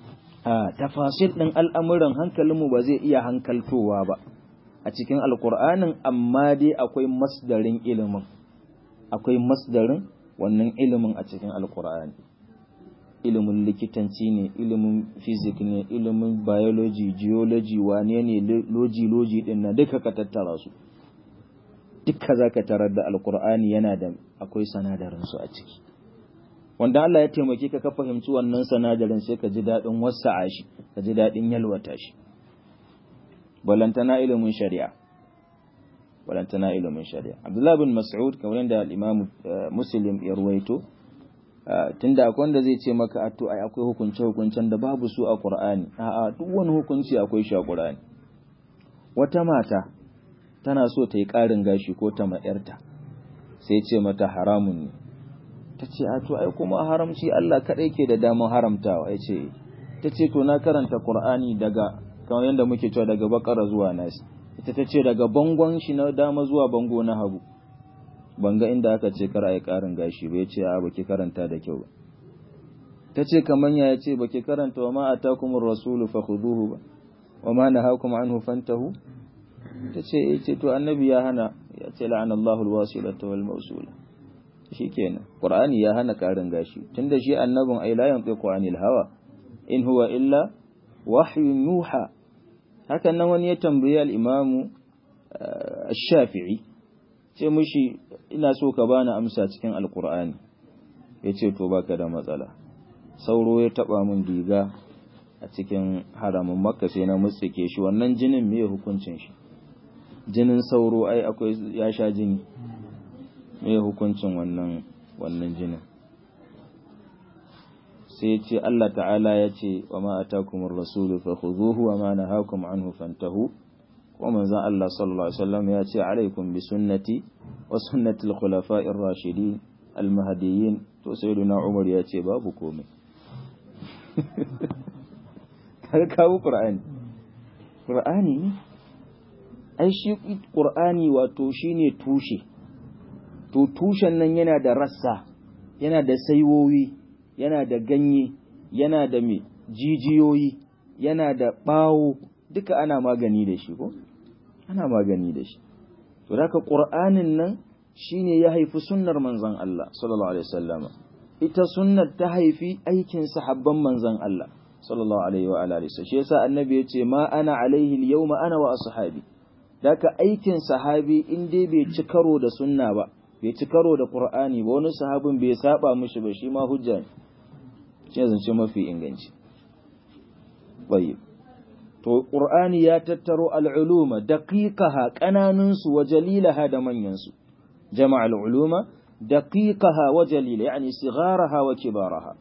A: a tafasil ɗin al'amuran hankalinmu ba zai iya hankaltowa ba a cikin alkur'anin amma dai akwai masdarin ilimin akwai masdarin wannan ilimin a cikin alkur'ani ilimin likitanci ne ilimin fizik ne ilimin biology geology wane ne loji loji din na duka ka tattara su duka zaka tarar da alkur'ani yana da akwai sanadarin su a ciki wanda Allah ya taimake ka ka fahimci wannan sanadarin sai ka ji daɗin wasa'a shi ka ji daɗin yalwata shi balantana ilimin shari'a balantana ilimin shari'a Abdullah bin Mas'ud kamar yadda al-Imam Muslim ya ruwaito tunda akwai wanda zai ce maka to ai akwai hukunce hukuncen da babu su a Qur'ani a'a duk wani hukunci akwai shi a Qur'ani wata mata tana so ta yi ƙarin gashi ko ta ma'yarta sai ce mata haramun ne ta ce a to ai kuma haramci Allah kaɗai ke da damar haramtawa ya ce ta ce to na karanta Qur'ani daga kamar yadda muke cewa daga bakara zuwa nasi ita ta ce daga bangon shi na dama zuwa bango na hagu banga inda aka ce kar a yi ƙarin gashi ba ya ce a baki karanta da kyau ba ta ce kamar ya ce baki karanta wa ma atakumur rasulu fakhuduhu ba wa ma nahakum anhu fantahu ta ce eh ce to annabi ya hana ya ce la'ana Allahu alwasilata wal mawsula shikenan qur'ani ya hana ƙarin gashi tunda shi annabin ai la yantiqu anil hawa in huwa illa wahyun yuha hakan nan wani ya tambayi al-imamu ash-shafi'i ce mushi ina so ka bani amsa cikin alkur'ani yace to baka da matsala sauro ya taba min diga a cikin haramin makka sai na mutsike shi wannan jinin me hukuncin shi jinin sauro ai akwai ya sha jini me hukuncin wannan wannan jinin sai ya ce Allah ta'ala ya ce wa ma atakumur rasulu fakhudhuhu wa ma nahakum anhu fantahu ko manzon Allah sallallahu alaihi wasallam ya ce alaikum bi sunnati wa sunnati al-khulafa'i ar-rashidin al-mahdiyyin to sayyiduna Umar ya ce babu komai kaga kawo Qur'ani Qur'ani ne ai shi Qur'ani wato shine tushe to tushen nan yana da rassa yana da saiwoyi yana da ganye yana da me jijiyoyi yana da bawo duka ana magani da shi ko ana magani da shi to haka qur'anin nan shine ya haifi sunnar manzon Allah sallallahu alaihi wasallama ita sunnar ta haifi aikin sahabban manzon Allah sallallahu alaihi wa alihi shi yasa annabi yace ma ana alaihi al-yawma ana wa ashabi daka aikin sahabi in dai bai ci karo da sunna ba bai ci karo da qur'ani ba wani sahabin bai saba mishi ba shi ma hujja ne shi zance mafi inganci tayyib to qur'ani ya tattaro al'uluma daqiqaha kananunsu wa jalilaha da manyansu jama'a al'uluma daqiqaha wa jalila yani sigharaha wa kibaraha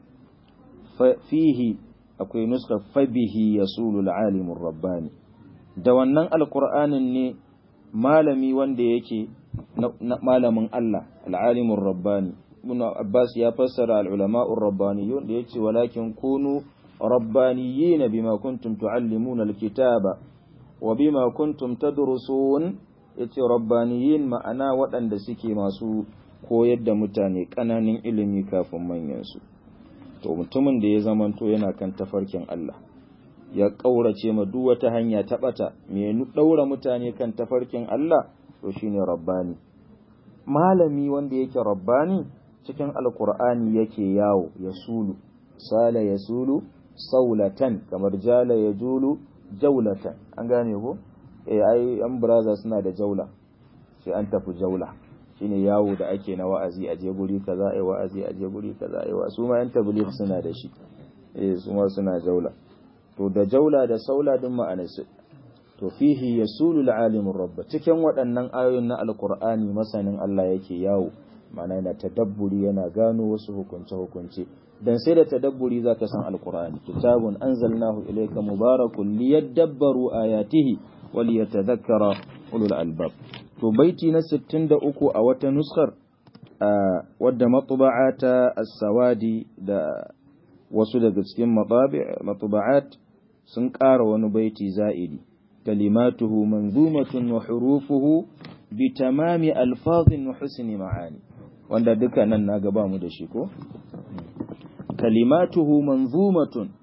A: fihi akwai nuska fabihi yasulu al'alim rabbani da wannan alqur'anin ne malami wanda yake malamin Allah al'alim rabbani ibn abbas ya fassara al'ulama'ur rabbaniyun da yace walakin kunu ربانيين بما كنتم تعلمون الكتاب وبما كنتم تدرسون yace rabbaniyin ma'ana waɗanda suke masu koyar da mutane ƙananan ilimi kafin manyansu to mutumin da ya zamanto yana kan tafarkin Allah ya ƙaurace ma duk wata hanya ta ɓata me ɗaura mutane kan tafarkin Allah to shine rabbani malami wanda yake rabbani cikin alkur'ani yake yawo ya sulu sala ya sulu saulatan kamar jala ya julu jaulatan an gane ko eh ai an braza suna da jaula sai an tafi jaula shine yawo da ake na wa'azi a je guri kaza ai wa'azi a je guri kaza ai wa su ma yan tabligh suna da shi eh su ma suna jaula to da jaula da saula din ma'anar su to fihi yasulu al-alim rabb cikin waɗannan ayoyin na alqur'ani masanin Allah yake yawo ma'ana yana tadabburi yana gano wasu hukunce hukunce dan sai da tadabburi zaka san alqur'ani kitabun anzalnahu ilayka mubarakun liyadabbaru ayatihi wa liyatadhakkara ulul albab to baiti na 63 a wata nuskar wadda matba'ata as-sawadi da wasu daga cikin matba'at sun ƙara wani baiti za'idi kalimatuhu manzumatun wa hurufuhu bi tamami alfazin wa husni ma'ani wanda duka nan na gaba mu da shi ko kalimatuhu manzumatun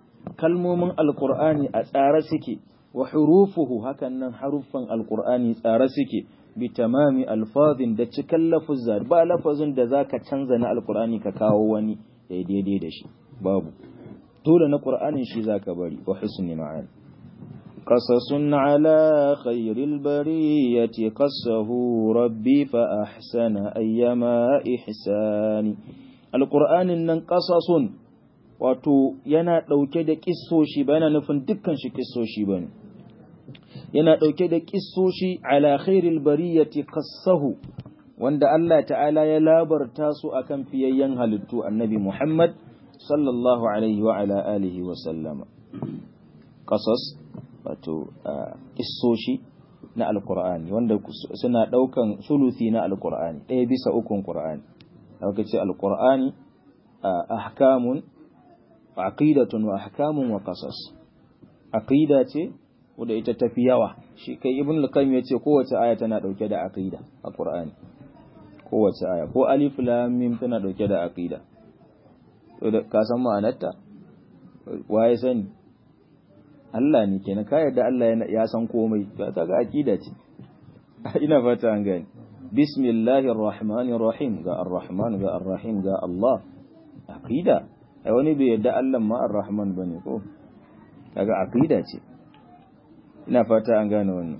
A: kalmomin alqur'ani a tsare suke wa hurufuhu hakan nan haruffan alqur'ani tsare suke bi tamami alfazin da cikan lafuzza ba lafazin da zaka canza na alqur'ani ka kawo wani ya daidai da shi babu dole na qur'anin shi zaka bari wa husni ma'ani قصص على خير البرية قصه ربي فأحسن أيما إحساني القرآن نن قصص wato yana ɗauke da ƙissoshi ba yana nufin dukkan shi ƙissoshi ba ne yana ɗauke da ƙissoshi ala khairil bariyati qassahu wanda Allah ta'ala ya labarta su akan fiyayyen halittu annabi Muhammad sallallahu alaihi wa ala alihi wa sallama qasas wato kissoshi na alkur'ani wanda suna ɗaukan sulusi na alkur'ani ɗaya bisa ukun qur'ani aka ce alkur'ani ahkamun aqidatun wa ahkamun wa qasas aqida ce wanda ita tafi yawa shi kai ibn al-qayyim yace kowace aya tana dauke da aqida a qur'ani kowace aya ko alif lam mim tana dauke da aqida to da ka san ma'anarta waye sani Allah ne kenan ka yarda Allah ya san komai ta ga aqida ce ina fata an gani bismillahir rahmanir rahim ga ar-rahman ga ar-rahim ga Allah aqida ai wani bai yarda Allah ma ar-rahman bane ko kaga aqida ce ina fata an gane wannan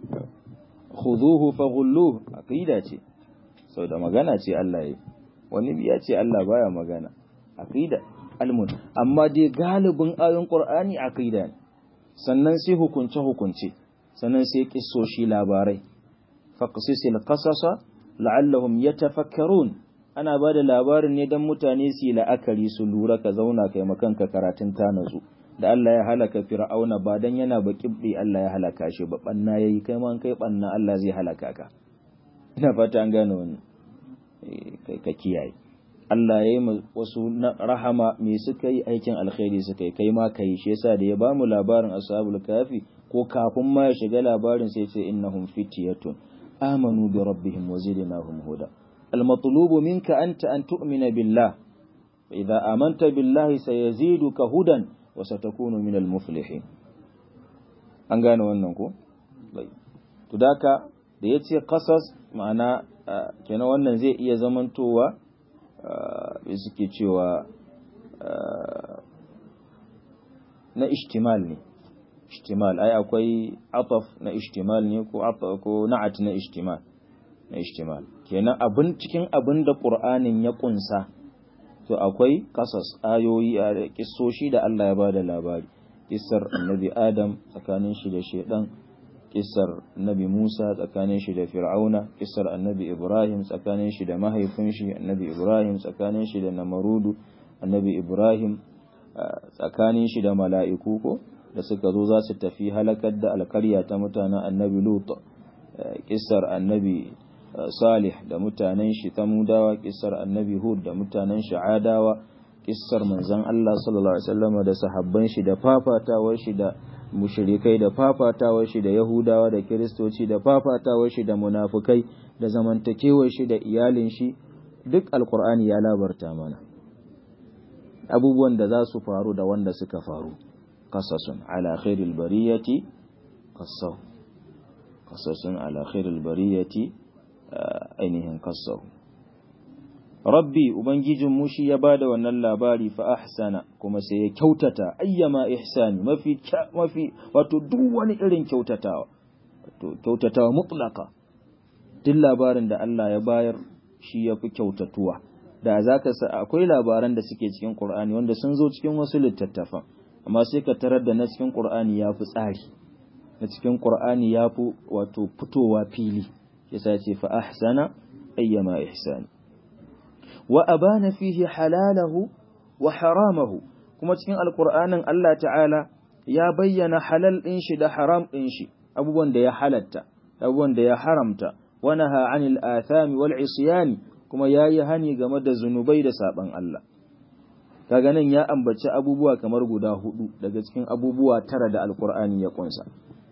A: khuduhu faghulluhu aqida ce sau da magana ce Allah yi wani ya ce Allah baya magana aqida almun amma dai galibin ayoyin qur'ani aqida ne sannan sai hukunce-hukunce sannan sai kissoshi labarai faqsisil qasasa la'allahum yatafakkarun ana ba da labarin ne don mutane su yi la'akari su lura ka zauna kai makanka karatun ta nazu da Allah ya halaka fir'auna ba dan yana ba kibdi Allah ya halaka shi ba banna yayi kai ma kai banna Allah zai halaka ka ina fata an gane wannan kai ka kiyaye Allah ya yi wasu rahama me suka yi aikin alkhairi suka yi kai ma kai shi yasa da ya ba mu labarin ashabul kafi ko kafin ma ya shiga labarin sai ce innahum fityatun amanu bi rabbihim wa zidnahum huda al matlubu minka anta an tu'mina billah fa idza amanta billahi sayaziduka hudan wa satakunu min al muflihin an gane wannan ko to daka da yace qasas ma'ana kenan wannan zai iya zamantowa da suke cewa na ishtimal ne ishtimal ai akwai ataf na ishtimal ne ko ko na'at na ishtimal na ishtimal kenan abin cikin abin da qur'anin ya kunsa to akwai kasas ayoyi a kissoshi da Allah ya bada labari kissar annabi adam tsakanin shi da shedan kissar annabi Musa tsakanin shi da Fir'auna, kissar annabi Ibrahim tsakanin shi da mahaifin shi annabi Ibrahim tsakanin shi da Namarudu, annabi Ibrahim tsakanin shi da mala'iku ko da suka zo za su tafi halakar da alkarya ta mutanen annabi Lut, kissar annabi Salih da mutanen shi Tamudawa, kissar annabi Hud da mutanen shi Adawa, kissar manzon Allah sallallahu alaihi wasallam da sahabban shi da fafatawar shi da mushrikai da fafatawar shi da Yahudawa da Kiristoci da fafatawar shi da munafukai da zamantakewar shi da iyalin shi duk alkur'ani ya labarta mana abubuwan da za su faru da wanda suka faru qasasun ala khairil bariyati qassaw qasasun ala khairil bariyati ainihin qassaw rabbi ubangijin mu shi ya bada wannan labari fa ahsana kuma sai ya kyautata ayyama ihsani mafi mafi wato duk wani irin kyautatawa wato kyautatawa mutlaka duk labarin da Allah ya bayar shi yafi kyautatuwa da zaka sa akwai labaran da suke cikin Qur'ani wanda sun zo cikin wasu littattafan amma sai ka tarar da na cikin Qur'ani yafi tsari na cikin Qur'ani yafi wato fitowa fili yasa ce fa ahsana ayyama ihsani wa abana fihi halalahu wa haramahu kuma cikin alkur'anin Allah ta'ala ya bayyana halal ɗin shi da haram ɗin shi abubuwan da ya halatta abubuwan da ya haramta wa naha anil athami wal isyani kuma yayi hani game da zunubai da saban Allah kaga nan ya ambaci abubuwa kamar guda hudu daga cikin abubuwa tara da alkur'ani ya kunsa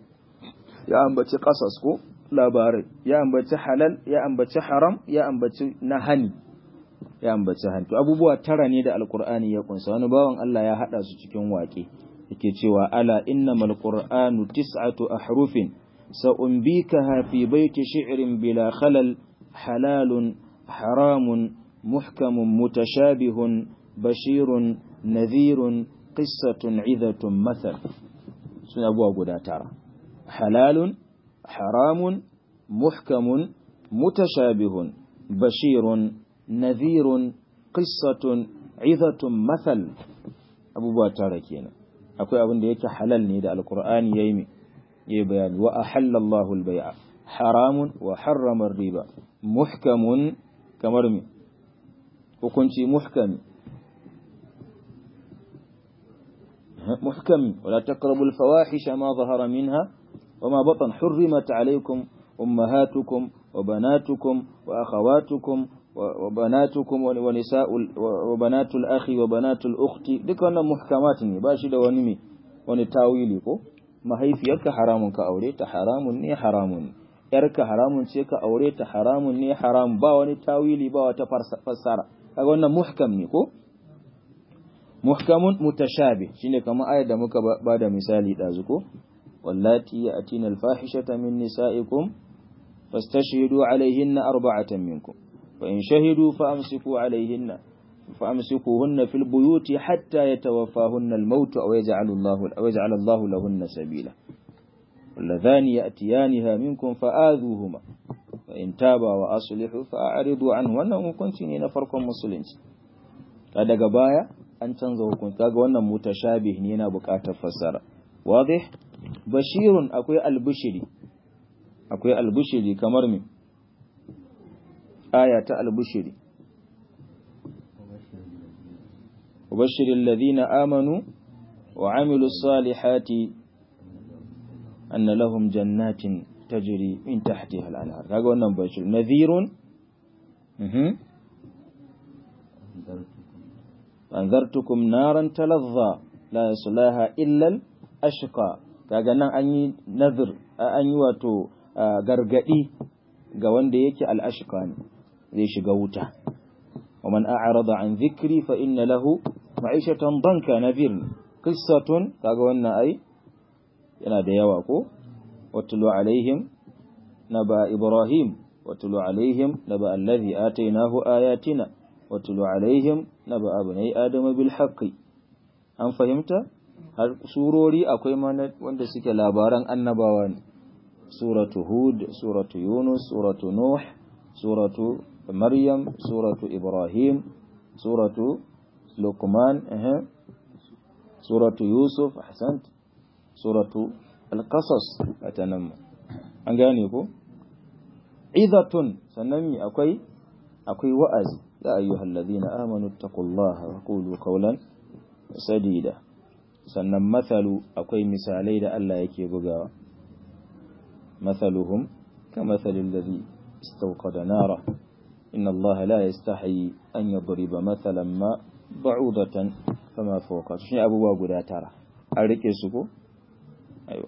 A: ya ambaci qasas ko labarai ya ambaci halal ya ambaci haram ya ambaci nahani ya ambaci hantu abubuwa tara ne da alkur'ani ya kunsa wani bawan Allah ya hada su cikin waƙe yake cewa ala innamal qur'anu tis'atu ahrufin sa'umbikaha fi baiti shi'rin bila khalal halalun haramun muhkamun mutashabihun bashirun nadhirun qissatun 'idhatun mathal sun abuwa guda tara halalun haramun muhkamun mutashabihun bashirun nadhirun qissatun 'idhatun mathal abubuwa tara kenan akwai abin da yake halal ne da alkur'ani yayi mi yayi bayani wa ahallallahu albay'a haramun wa harrama riba muhkamun kamar mi hukunci muhkami محكم ولا تقربوا الفواحش ما ظهر منها وما بطن حرمت عليكم أمهاتكم وبناتكم وأخواتكم وبناتكم ونساء وبنات الأخ وبنات الأخت duk wannan muhkamat ne ba shi da wani me wani tawili ko mahaifiyarka haramun ka aure ta haramun ne haramun ne yarka haramun ce ka aure ta haramun ne haram ba wani tawili ba wata fassara kaga wannan muhkam ne ko muhkamun mutashabi shine kamar ayar da muka ba da misali dazu ko wallati ya'tina al-fahishata min nisa'ikum fastashhidu alayhinna arba'atan minkum فإن شهدوا فأمسكوا عليهن فأمسكوهن في البيوت حتى يتوفاهن الموت أو يجعل الله أو يجعل الله لهن سبيلا واللذان يأتيانها منكم فآذوهما فإن تابا وأصلحوا فأعرضوا عنه وأنهم كنتين فرق مسلمين هذا قبايا أن تنظروا كنت kaga wannan mutashabih ne yana buƙatar fassara wadih bashirun akwai albushiri akwai albushiri kamar me aya ta albushiri وبشر الذين آمنوا وعملوا الصالحات أن لهم جنات تجري من تحتها الأنهار هذا هو بشر نذير أنذرتكم نارا تلظى لا يصلاها إلا الأشقى kaga nan an yi nazir an yi wato gargadi ga wanda yake al'ashqa ne zai shiga wuta wa man a'rada an dhikri fa inna lahu ma'ishatan danka nadhir qissatun kaga wannan ai yana da yawa ko watlu alaihim naba ibrahim watlu alaihim naba alladhi atainahu ayatina watlu alaihim naba abnai adama bil haqqi an fahimta har surori akwai mana wanda suke labaran annabawa ne suratu hud suratu yunus suratu nuh suratu maryam suratu ibrahim suratu luqman eh suratu yusuf ahsant suratu al-qasas atanan an gane ko idatun sannan mi akwai akwai wa'azi ya ayyuhallazina amanu taqullaha wa qulu qawlan sadida sannan mathalu akwai misalai da Allah yake bugawa mathaluhum kamathalil ladhi istawqada nara inna Allah la yastahi an yadriba mathalan ma ba'udatan fama fawqa shi abubuwa guda tara an rike su ko ayo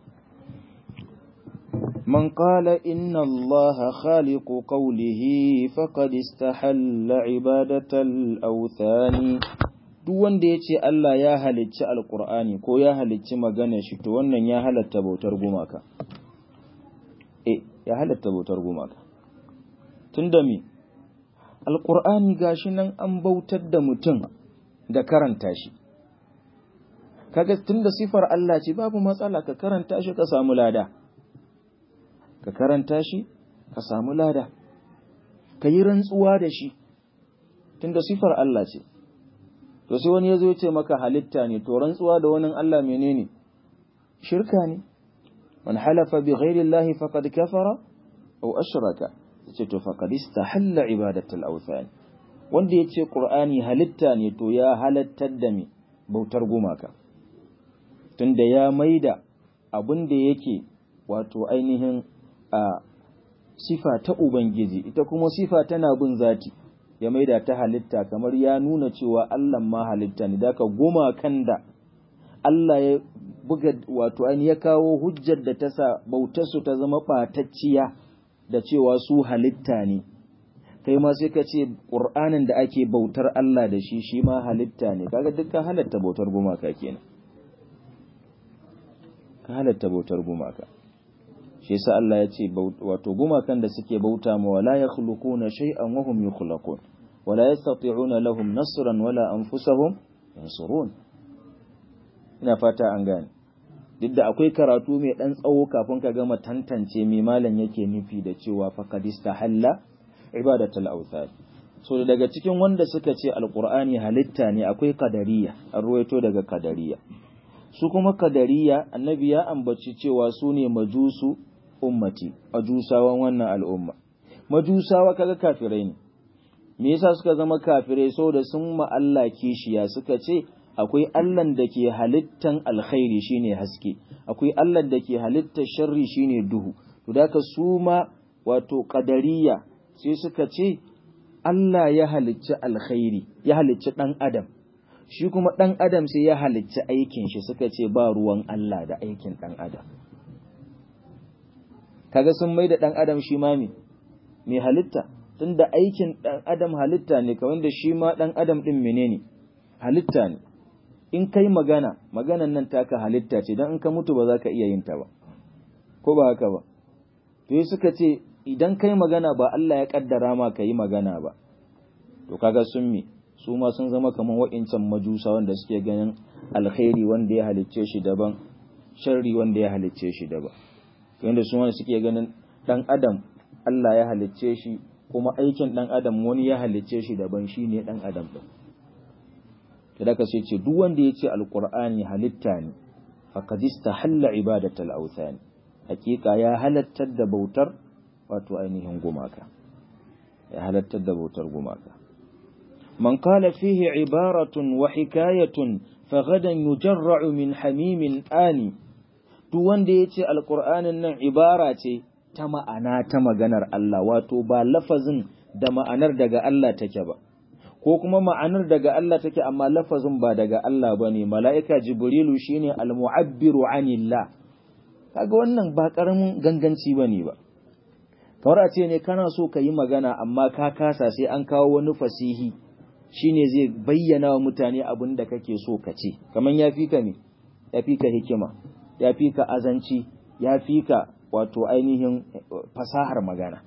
A: من قال إن الله خالق قوله فقد استحل عبادة الأوثان duk wanda ya ce Allah ya halicci alkur'ani ko ya halicci magana shi to wannan ya halatta bautar gumaka eh ya halatta bautar gumaka tunda me alkur'ani gashi nan an bautar da mutum da karanta shi kaga tunda sifar Allah ce babu matsala ka karanta shi ka samu lada ka karanta shi ka samu lada ka yi rantsuwa da shi tunda sifar Allah ce to sai wani ya zo ya ce maka halitta ne to rantsuwa da wani Allah menene shirka ne man halafa bi ghairi Allah faqad kafara aw ashraka yace to faqad istahalla ibadatul awthan wanda yace qur'ani halitta ne to ya halattar da me bautar gumaka tunda ya maida abin da yake wato ainihin a sifa ta ubangiji ita kuma sifa tana bin zati ya maida ta halitta kamar ya nuna cewa Allah ma halitta ne daga goma kan da Allah ya buga wato an ya kawo hujjar da ta sa bautarsu ta zama ɓatacciya da cewa su halitta ne kai ma sai ka ce ƙur'anin da ake bautar Allah da shi shi ma halitta ne kaga dukkan halatta bautar gumaka kenan ka halatta bautar gumaka shi yasa Allah ya ce wato gumakan da suke bauta ma wala yakhluquna shay'an wa hum yukhlaqun wala yastati'una lahum nasran wala anfusahum yansurun ina fata an gane duk da akwai karatu mai dan tsawo kafin ka gama tantance me malam yake nufi da cewa faqadista halla ibadatul awthan so daga cikin wanda suka ce alqur'ani halitta ne akwai kadariya an ruwaito daga kadariya su kuma kadariya annabi ya ambaci cewa su ne majusu ummati majusawan wannan al'umma majusawa kaga kafirai ne me yasa suka zama kafirai saboda sun ma Allah kishiya suka ce akwai Allahn da ke halittan alkhairi shine haske akwai Allahn da ke halittar sharri shine duhu to da su ma wato qadariya sai suka ce Allah ya halicci alkhairi ya halicci dan adam shi kuma dan adam sai ya halicci aikin shi suka ce ba ruwan Allah da aikin dan adam kaga sun mai da dan adam shi ma me mai halitta tunda aikin dan adam halitta ne kawai da shi ma dan adam din menene halitta ne in kai magana maganan nan taka halitta ce don in ka mutu ba za ka iya yin ta ba ko ba haka ba to yi suka ce idan kai magana ba Allah ya kaddara ma ka yi magana ba to kaga sun mi su ma sun zama kamar wa'incan majusa wanda suke ganin alkhairi wanda ya halicce shi daban sharri wanda ya halicce shi daban yanda su wanda suke ganin dan adam Allah ya halicce shi kuma aikin dan adam wani ya halicce shi daban shine dan adam din da ka sai ce duk wanda ya ce alkur'ani halitta ne faqad istahalla ibadatal awthan hakika ya halattar da bautar wato ainihin gumaka ya halattar da bautar gumaka man qala fihi ibaratun wa hikayatun faghadan yujarra'u min hamimin ani duk wanda ya ce alkur'anin nan ibara ce ta ma'ana ta maganar Allah wato ba lafazin da ma'anar daga Allah take ba ko kuma ma'anar daga Allah take amma lafazin ba daga Allah ba ne mala'ika jibrilu shine al-mu'abbiru anillah kaga wannan ba karamin ganganci ba ne ba kamar a ce ne kana so ka yi magana amma ka kasa sai an kawo wani fasihi shine zai bayyana wa mutane abin da kake so ka ce kamar ya fi ka ne ya fi ka hikima ya fi ka azanci ya fi ka wato ainihin fasahar magana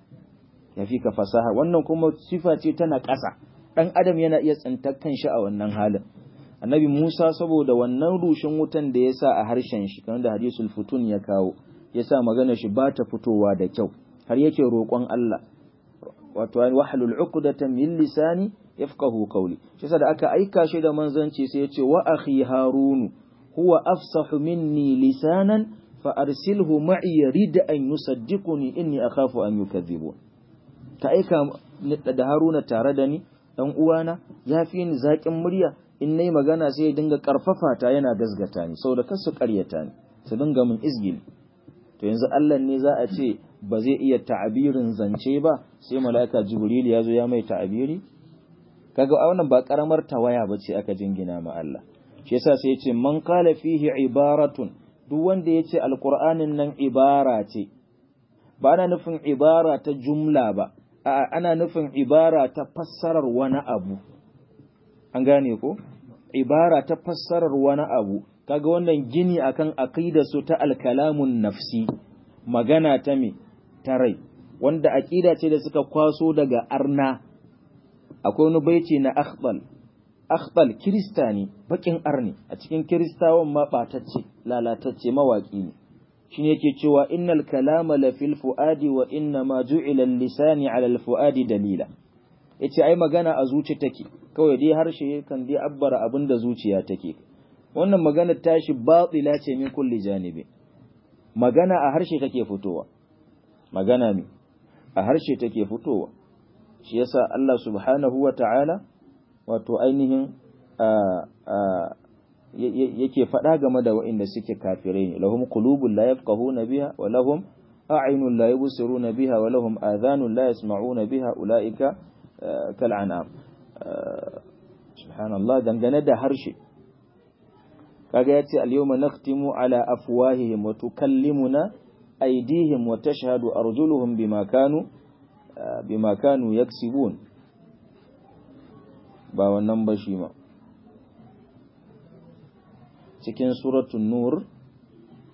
A: ya fi ka fasahar wannan kuma sifa ce tana ƙasa ɗan adam yana iya tsintar kanshi a wannan halin annabi musa saboda wannan rushin wutan da ya sa a harshen shi kamar da hadisul futun ya kawo ya sa magana shi ba ta fitowa da kyau har yake roƙon allah wato wahalul uqdatan min lisani yafqahu qawli shi da aka aika shi da manzanci sai ya ce wa akhi harunu huwa afsahu minni lisanan fa arsilhu ma'i yarid an yusaddiquni inni akhafu an yukadhibun ka aika da haruna tare da ni dan uwana ya fi ni zaƙin murya in nayi magana sai ya dinga karfafa ta yana gasgata ni saboda kar su ƙaryata ni su dinga mun izgili to yanzu Allah ne za a ce ba zai iya ta'abirin zance ba sai mala'ika jibril ya zo ya mai ta'abiri kaga a wannan ba karamar tawaya bace aka jingina ma Allah shi yasa sai ya ce man qala fihi ibaratun duk wanda ya ce alqur'anin nan ibara ce ba ana nufin ibara ta jumla ba a'a ana nufin ibara ta fassarar wani abu an gane ko ibara ta fassarar wani abu kaga wannan gini akan aqida su ta alkalamun nafsi magana ta me ta rai wanda aqida ce da suka kwaso daga arna akwai wani baiti na akhbal akhbal kristani bakin arni a cikin kristawan ma batacce lalatacce mawaki ne shine yake cewa innal kalama la fil fuadi wa inna ma ju'ila lisani ala al fuadi dalila yace ai magana a zuci take kawai dai harshe kan dai abbara abin da zuciya take wannan magana tashi batila ce min kulli janibi magana a harshe take fitowa magana ne a harshe take fitowa shi yasa Allah subhanahu wa ta'ala wato ainihin yake faɗa game da waɗanda suke kafirai ne lahum qulubun la yafqahuna biha wa lahum a'yunun la yubsiruna biha wa lahum adhanun la yasma'una biha ulaika kal an'am subhanallah dangane da harshe kaga yace al-yawma nakhtimu ala afwahihim wa tukallimuna aydihim wa tashhadu arjuluhum bima kanu bima kanu yaksibun ba wannan ba shi ma cikin suratun nur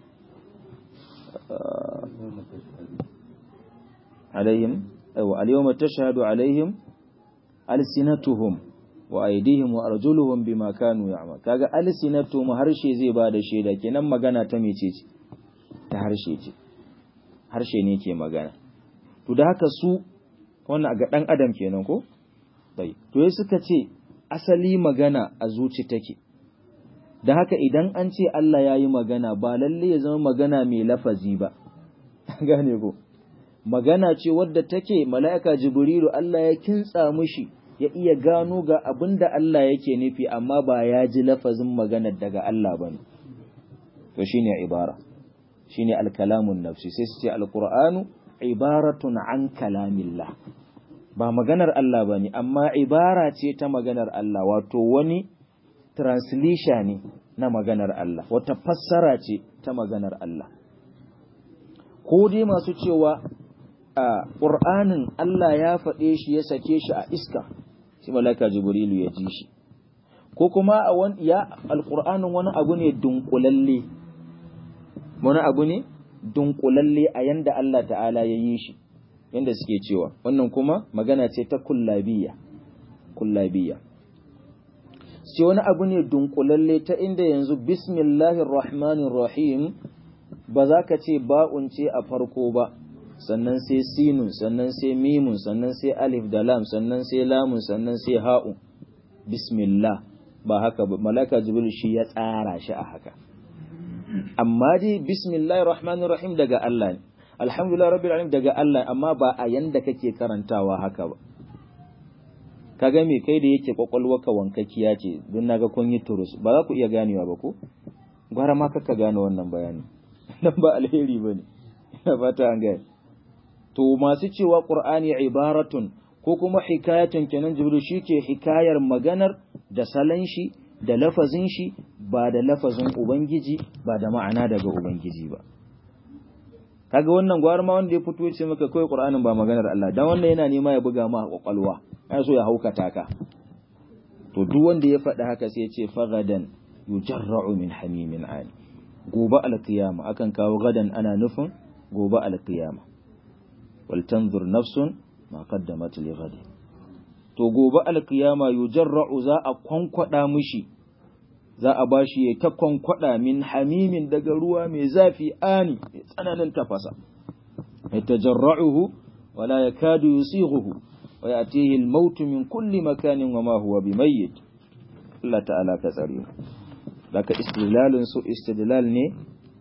A: alaihim aiwa al-yawma tashhadu alaihim alsinatuhum wa aydihim wa arjuluhum bima kanu ya'mal kaga alsinatuhum harshe zai ba da shaida kenan magana ta mecece ta harshe ce harshe ne ke magana to da haka su wannan ga dan adam kenan ko bai to sai suka ce asali magana a zuci take da haka idan an ce Allah ya yi magana ba lalle ya zama magana mai lafazi ba gane ko magana ce wadda take mala'ika jibrilu Allah ya kintsa mushi ya iya gano ga abin da Allah yake nufi amma ba ya ji lafazin maganar daga Allah ba ne to shine ibara shine alkalamun nafsi sai su ce alqur'anu ibaratun an kalamillah ba maganar Allah ba ne amma ibara ce ta maganar Allah wato wani translation ne na maganar Allah wata fassara ce ta maganar Allah ko dai masu cewa a ƙur'anin Allah ya faɗe shi ya sake shi a iska shi malaka jibrilu ya ji shi ko kuma a wani ya alƙur'anin wani abu ne dunkulalle wani abu ne dunkulalle a yanda Allah ta'ala ya yi shi yanda suke cewa wannan kuma magana ce ta kullabiya kullabiya ce wani abu ne dunkulalle ta inda yanzu bismillahir rahmanir rahim ba za ka ce ba'un ce a farko ba sannan sai sinun sannan sai mimun sannan sai alif da lam sannan sai lamun sannan sai ha'un bismillah ba haka ba malaka jibril shi ya tsara shi a haka amma dai bismillahir rahmanir rahim daga Allah ne alhamdulillah rabbil alamin daga Allah amma ba a yanda kake karantawa haka ba kaga me kai da yake kwakwalwarka wankakkiya ce don naga kun yi turus ba za ku iya ganewa ba ko gwara ma kaka gane wannan bayani nan ba alheri bane ina fata an gane to masu cewa qur'ani ibaratun ko kuma hikayatun kenan jibril shike hikayar maganar da salan shi da lafazin shi ba da lafazin ubangiji ba da ma'ana daga ubangiji ba kaga wannan gwar ma wanda ya fito ya ce maka kai qur'anin ba maganar Allah dan wannan yana nema ya buga ma kwakwalwa ya so ya haukata ka to duk wanda ya faɗi haka sai ya ce fagadan yujarra'u min hamimin ani gobe alqiyama akan kawo gadan ana nufin gobe alqiyama wal tanzur nafsun ma qaddamat li ghadi to gobe alqiyama yujarra'u za a kwankwada mishi za a bashi ya ta kwankwada min hamimin daga ruwa mai zafi ani mai tsananin tafasa yatajarra'uhu wala yakadu yusighuhu wa yatihi al-maut min kulli makanin wa ma huwa bimayyit Allah ta'ala ka tsare daga istidlalin su istidlal ne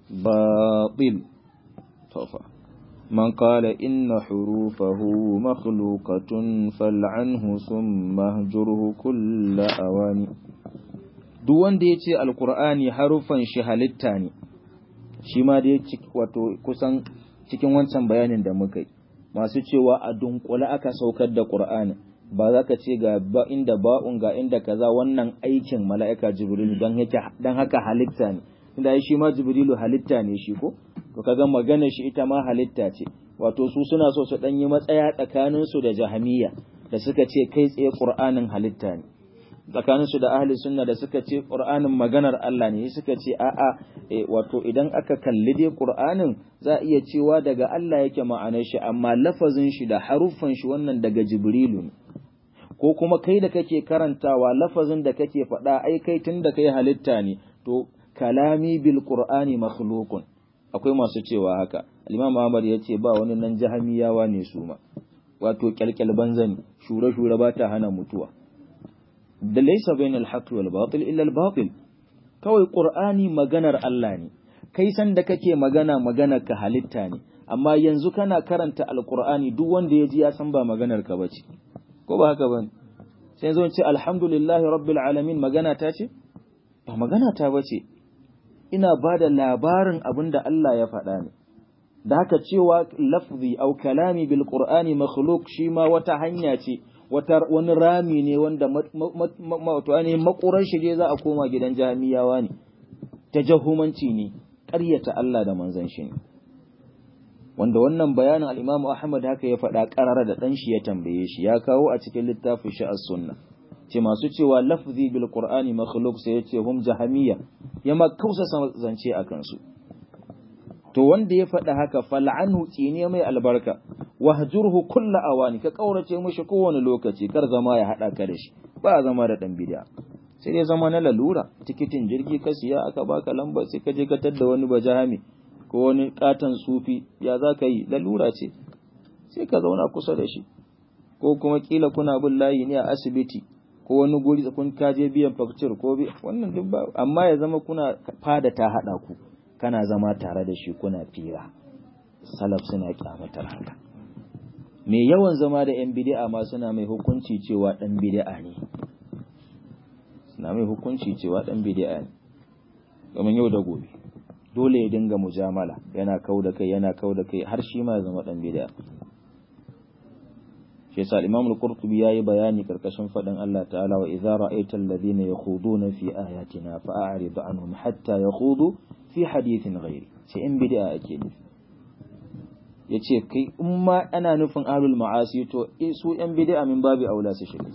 A: batil tofa من قال إن حروفه مخلوقة فلعنه ثم اهجره كل أواني duk wanda ya ce alkur'ani harufan shi halitta ne shi ma dai wato kusan cikin wancan bayanin da muka yi masu cewa a dunkule aka saukar da qur'ani ba za ka ce ga ba inda ba'un ga inda kaza wannan aikin mala'ika jibrilu dan dan haka halitta ne inda shi ma jibrilu halitta ne shi ko to kaga magana shi ita ma halitta ce wato su suna so su dan yi matsaya tsakanin su da jahamiya da suka ce kai tsaye qur'anin halitta ne tsakaninsu da ahli sunna da suka ce qur'anin maganar Allah ne suka ce a'a wato idan aka kalli dai qur'anin za a iya cewa daga Allah yake ma'anar shi amma lafazin shi da haruffan shi wannan daga jibrilu ne ko kuma kai da kake karantawa lafazin da kake faɗa ai kai tun da kai halitta ne to kalami bil qur'ani makhluqun akwai masu cewa haka al-imam Ahmad ya ce ba wani nan jahamiyawa ne su ma wato kyalkyal banzani shure shure ba ta hana mutuwa da laisa bainal haqqi wal batil illa al batil kawai qur'ani maganar Allah ne kai san da kake magana maganar ka halitta ne amma yanzu kana karanta alqur'ani duk wanda ya ji ya san ba maganar ka bace ko ba haka bane sai zo ce alhamdulillahi rabbil alamin magana ta ce ba magana ta bace ina bada labarin abinda Allah ya faɗa ne da haka cewa lafzi au kalami bil qur'ani makhluq shi ma wata hanya ce wata wani rami ne wanda wato ne makurar shige za a koma gidan jami'awa ne ta jahumanci ne ƙaryata Allah da manzon shi ne wanda wannan bayanin al-Imam Ahmad haka ya faɗa ƙarara da ɗan shi ya tambaye shi ya kawo a cikin littafin shi as-sunna ce masu cewa lafzi bil qur'ani makhluq sai yace hum jahamiyya ya ma kausa zance akan su to wanda ya faɗa haka fal'anhu tsine mai albarka wahjurhu kulla awani ka kaurace mishi kowane lokaci kar zama ya hada ka da shi ba zama da dan bid'a sai dai zama na lalura tikitin jirgi ka siya aka baka lambar sai ka je ka tadda wani bajahami ko wani katon sufi ya za ka yi lalura ce sai ka zauna kusa da shi ko kuma kila kuna bin layi ne a asibiti ko wani guri kun kaje biyan fakcir ko bi wannan duk ba amma ya zama kuna fada ta hada ku kana zama tare da shi kuna fira salaf suna kyamatar haka me yawan zama da yan bid'a ma suna mai hukunci cewa dan bid'a ne suna mai hukunci cewa dan bid'a ne domin yau da gobe dole ya dinga mujamala yana kau da kai yana kau da kai har shi ma ya zama dan bid'a shi yasa Imam al-Qurtubi yayi bayani karkashin fadin Allah ta'ala wa idza ra'aita alladhina yakhuduna fi ayatina fa'rid anhum hatta yakhudu fi hadithin ghairi sai in bid'a ake nufi yace kai in ma ana nufin ahlul ma'asi to su yan bid'a min babu aula su shiga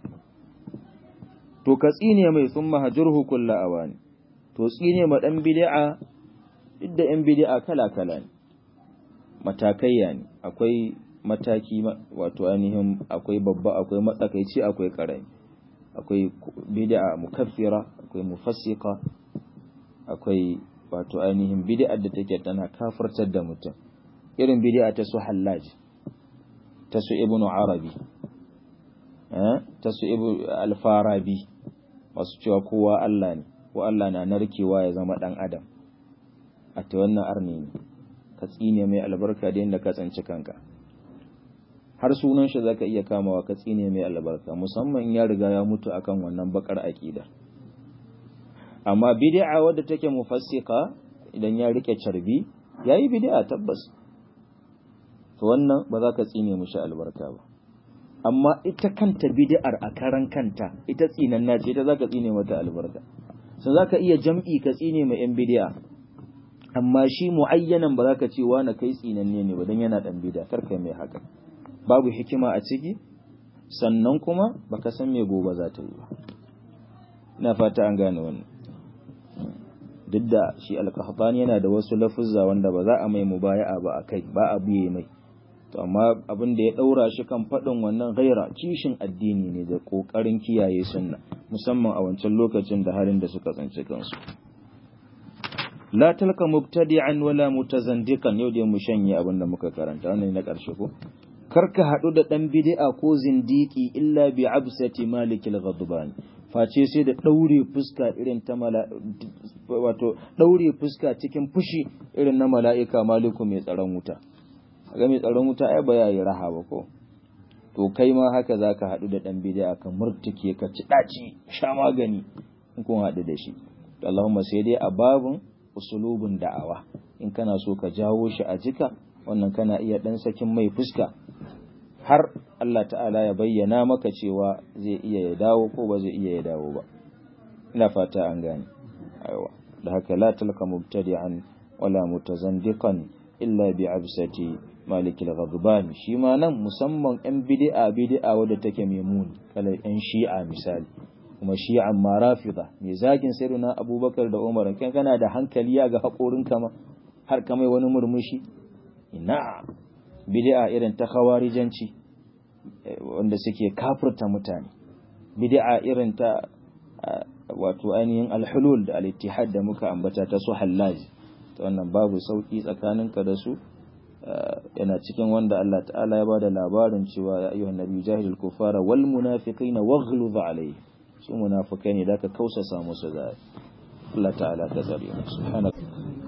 A: to ka tsine mai thumma hajurhu kullu awani to tsine ma dan bid'a duk da yan bid'a kala kala ne matakaiya ne akwai mataki wato ainihin akwai babba akwai matsakaici akwai karami akwai bid'a mukaffira akwai mufassika akwai wato ainihin bid'a da take tana kafirtar da mutum irin bid'a ta su hallaj ta su ibnu arabi eh ta su ibnu al-farabi masu cewa kowa Allah ne ko Allah na narkewa ya zama dan adam a ta wannan arni ne ka tsine mai albarka da yadda ka tsanci kanka har sunan shi zaka iya kamawa ka tsine mai albarka musamman ya riga ya mutu akan wannan bakar aqida amma bid'a wadda take mufassika idan ya rike carbi yayi bid'a tabbas to wannan ba za ka tsine mushi albarka ba amma ita kanta bid'ar a karan kanta ita tsinanna ce ita zaka tsine mata albarka sai zaka iya jam'i ka tsine ma yan bid'a amma shi muayyanan ba za ka ce wani kai tsinanne ne ba dan yana dan bid'a kar kai mai haka babu hikima a ciki sannan kuma baka san me gobe za ta yi ba ina fata an gane wannan duk da shi alkahbani yana da wasu lafuzza wanda ba za a mai mubaya'a ba a kai ba a biye mai to amma abin da ya daura shi kan faɗin wannan gaira kishin addini ne da ƙoƙarin kiyaye sunna musamman a wancan lokacin da halin da suka tsinci kansu la talka mubtadi'an wala mutazandiqan yau da mu shanye abin da muka karanta wannan na ƙarshe ko karka haɗu da ɗan bid'a ko zindiki illa bi absati malikil ghadban face sai da ɗaure fuska irin ta wato ɗaure fuska cikin fushi irin na mala'ika maliku mai tsaron wuta ga mai tsaron wuta ai ba yayi raha ba ko to kai ma haka zaka haɗu da ɗan bid'a ka murtuke ka ci ɗaci sha magani in kun haɗu da shi Allahumma sai dai a babun usulubun da'awa in kana so ka jawo shi a jika wannan kana iya ɗan sakin mai fuska har Allah ta'ala ya bayyana maka cewa zai iya ya dawo ko ba zai iya ya dawo ba ina fata an gane aiwa da haka la talqa mubtadi'an wala mutazandiqan illa bi absati malikil ghadban shi ma nan musamman yan bid'a bid'a wadda take mai muni kala yan shi'a misali kuma shi'an ma rafida mai zagin sayyidina abubakar da umar kan kana da hankali ya ga haƙorin kama har kamai wani murmushi ina bid'a irin ta khawarijanci wanda suke kafirta mutane bid'a irin ta wato ainihin alhulul da al-ittihad da muka ambata ta su hallaji to wannan babu sauki tsakaninka da su yana cikin wanda Allah ta'ala ya bada labarin cewa ya ayyuhan nabi jahilul kufara wal munafiqina waghluz alayhi su munafikai ne da ka kausasa musu da Allah ta'ala ta tsare mu subhanaka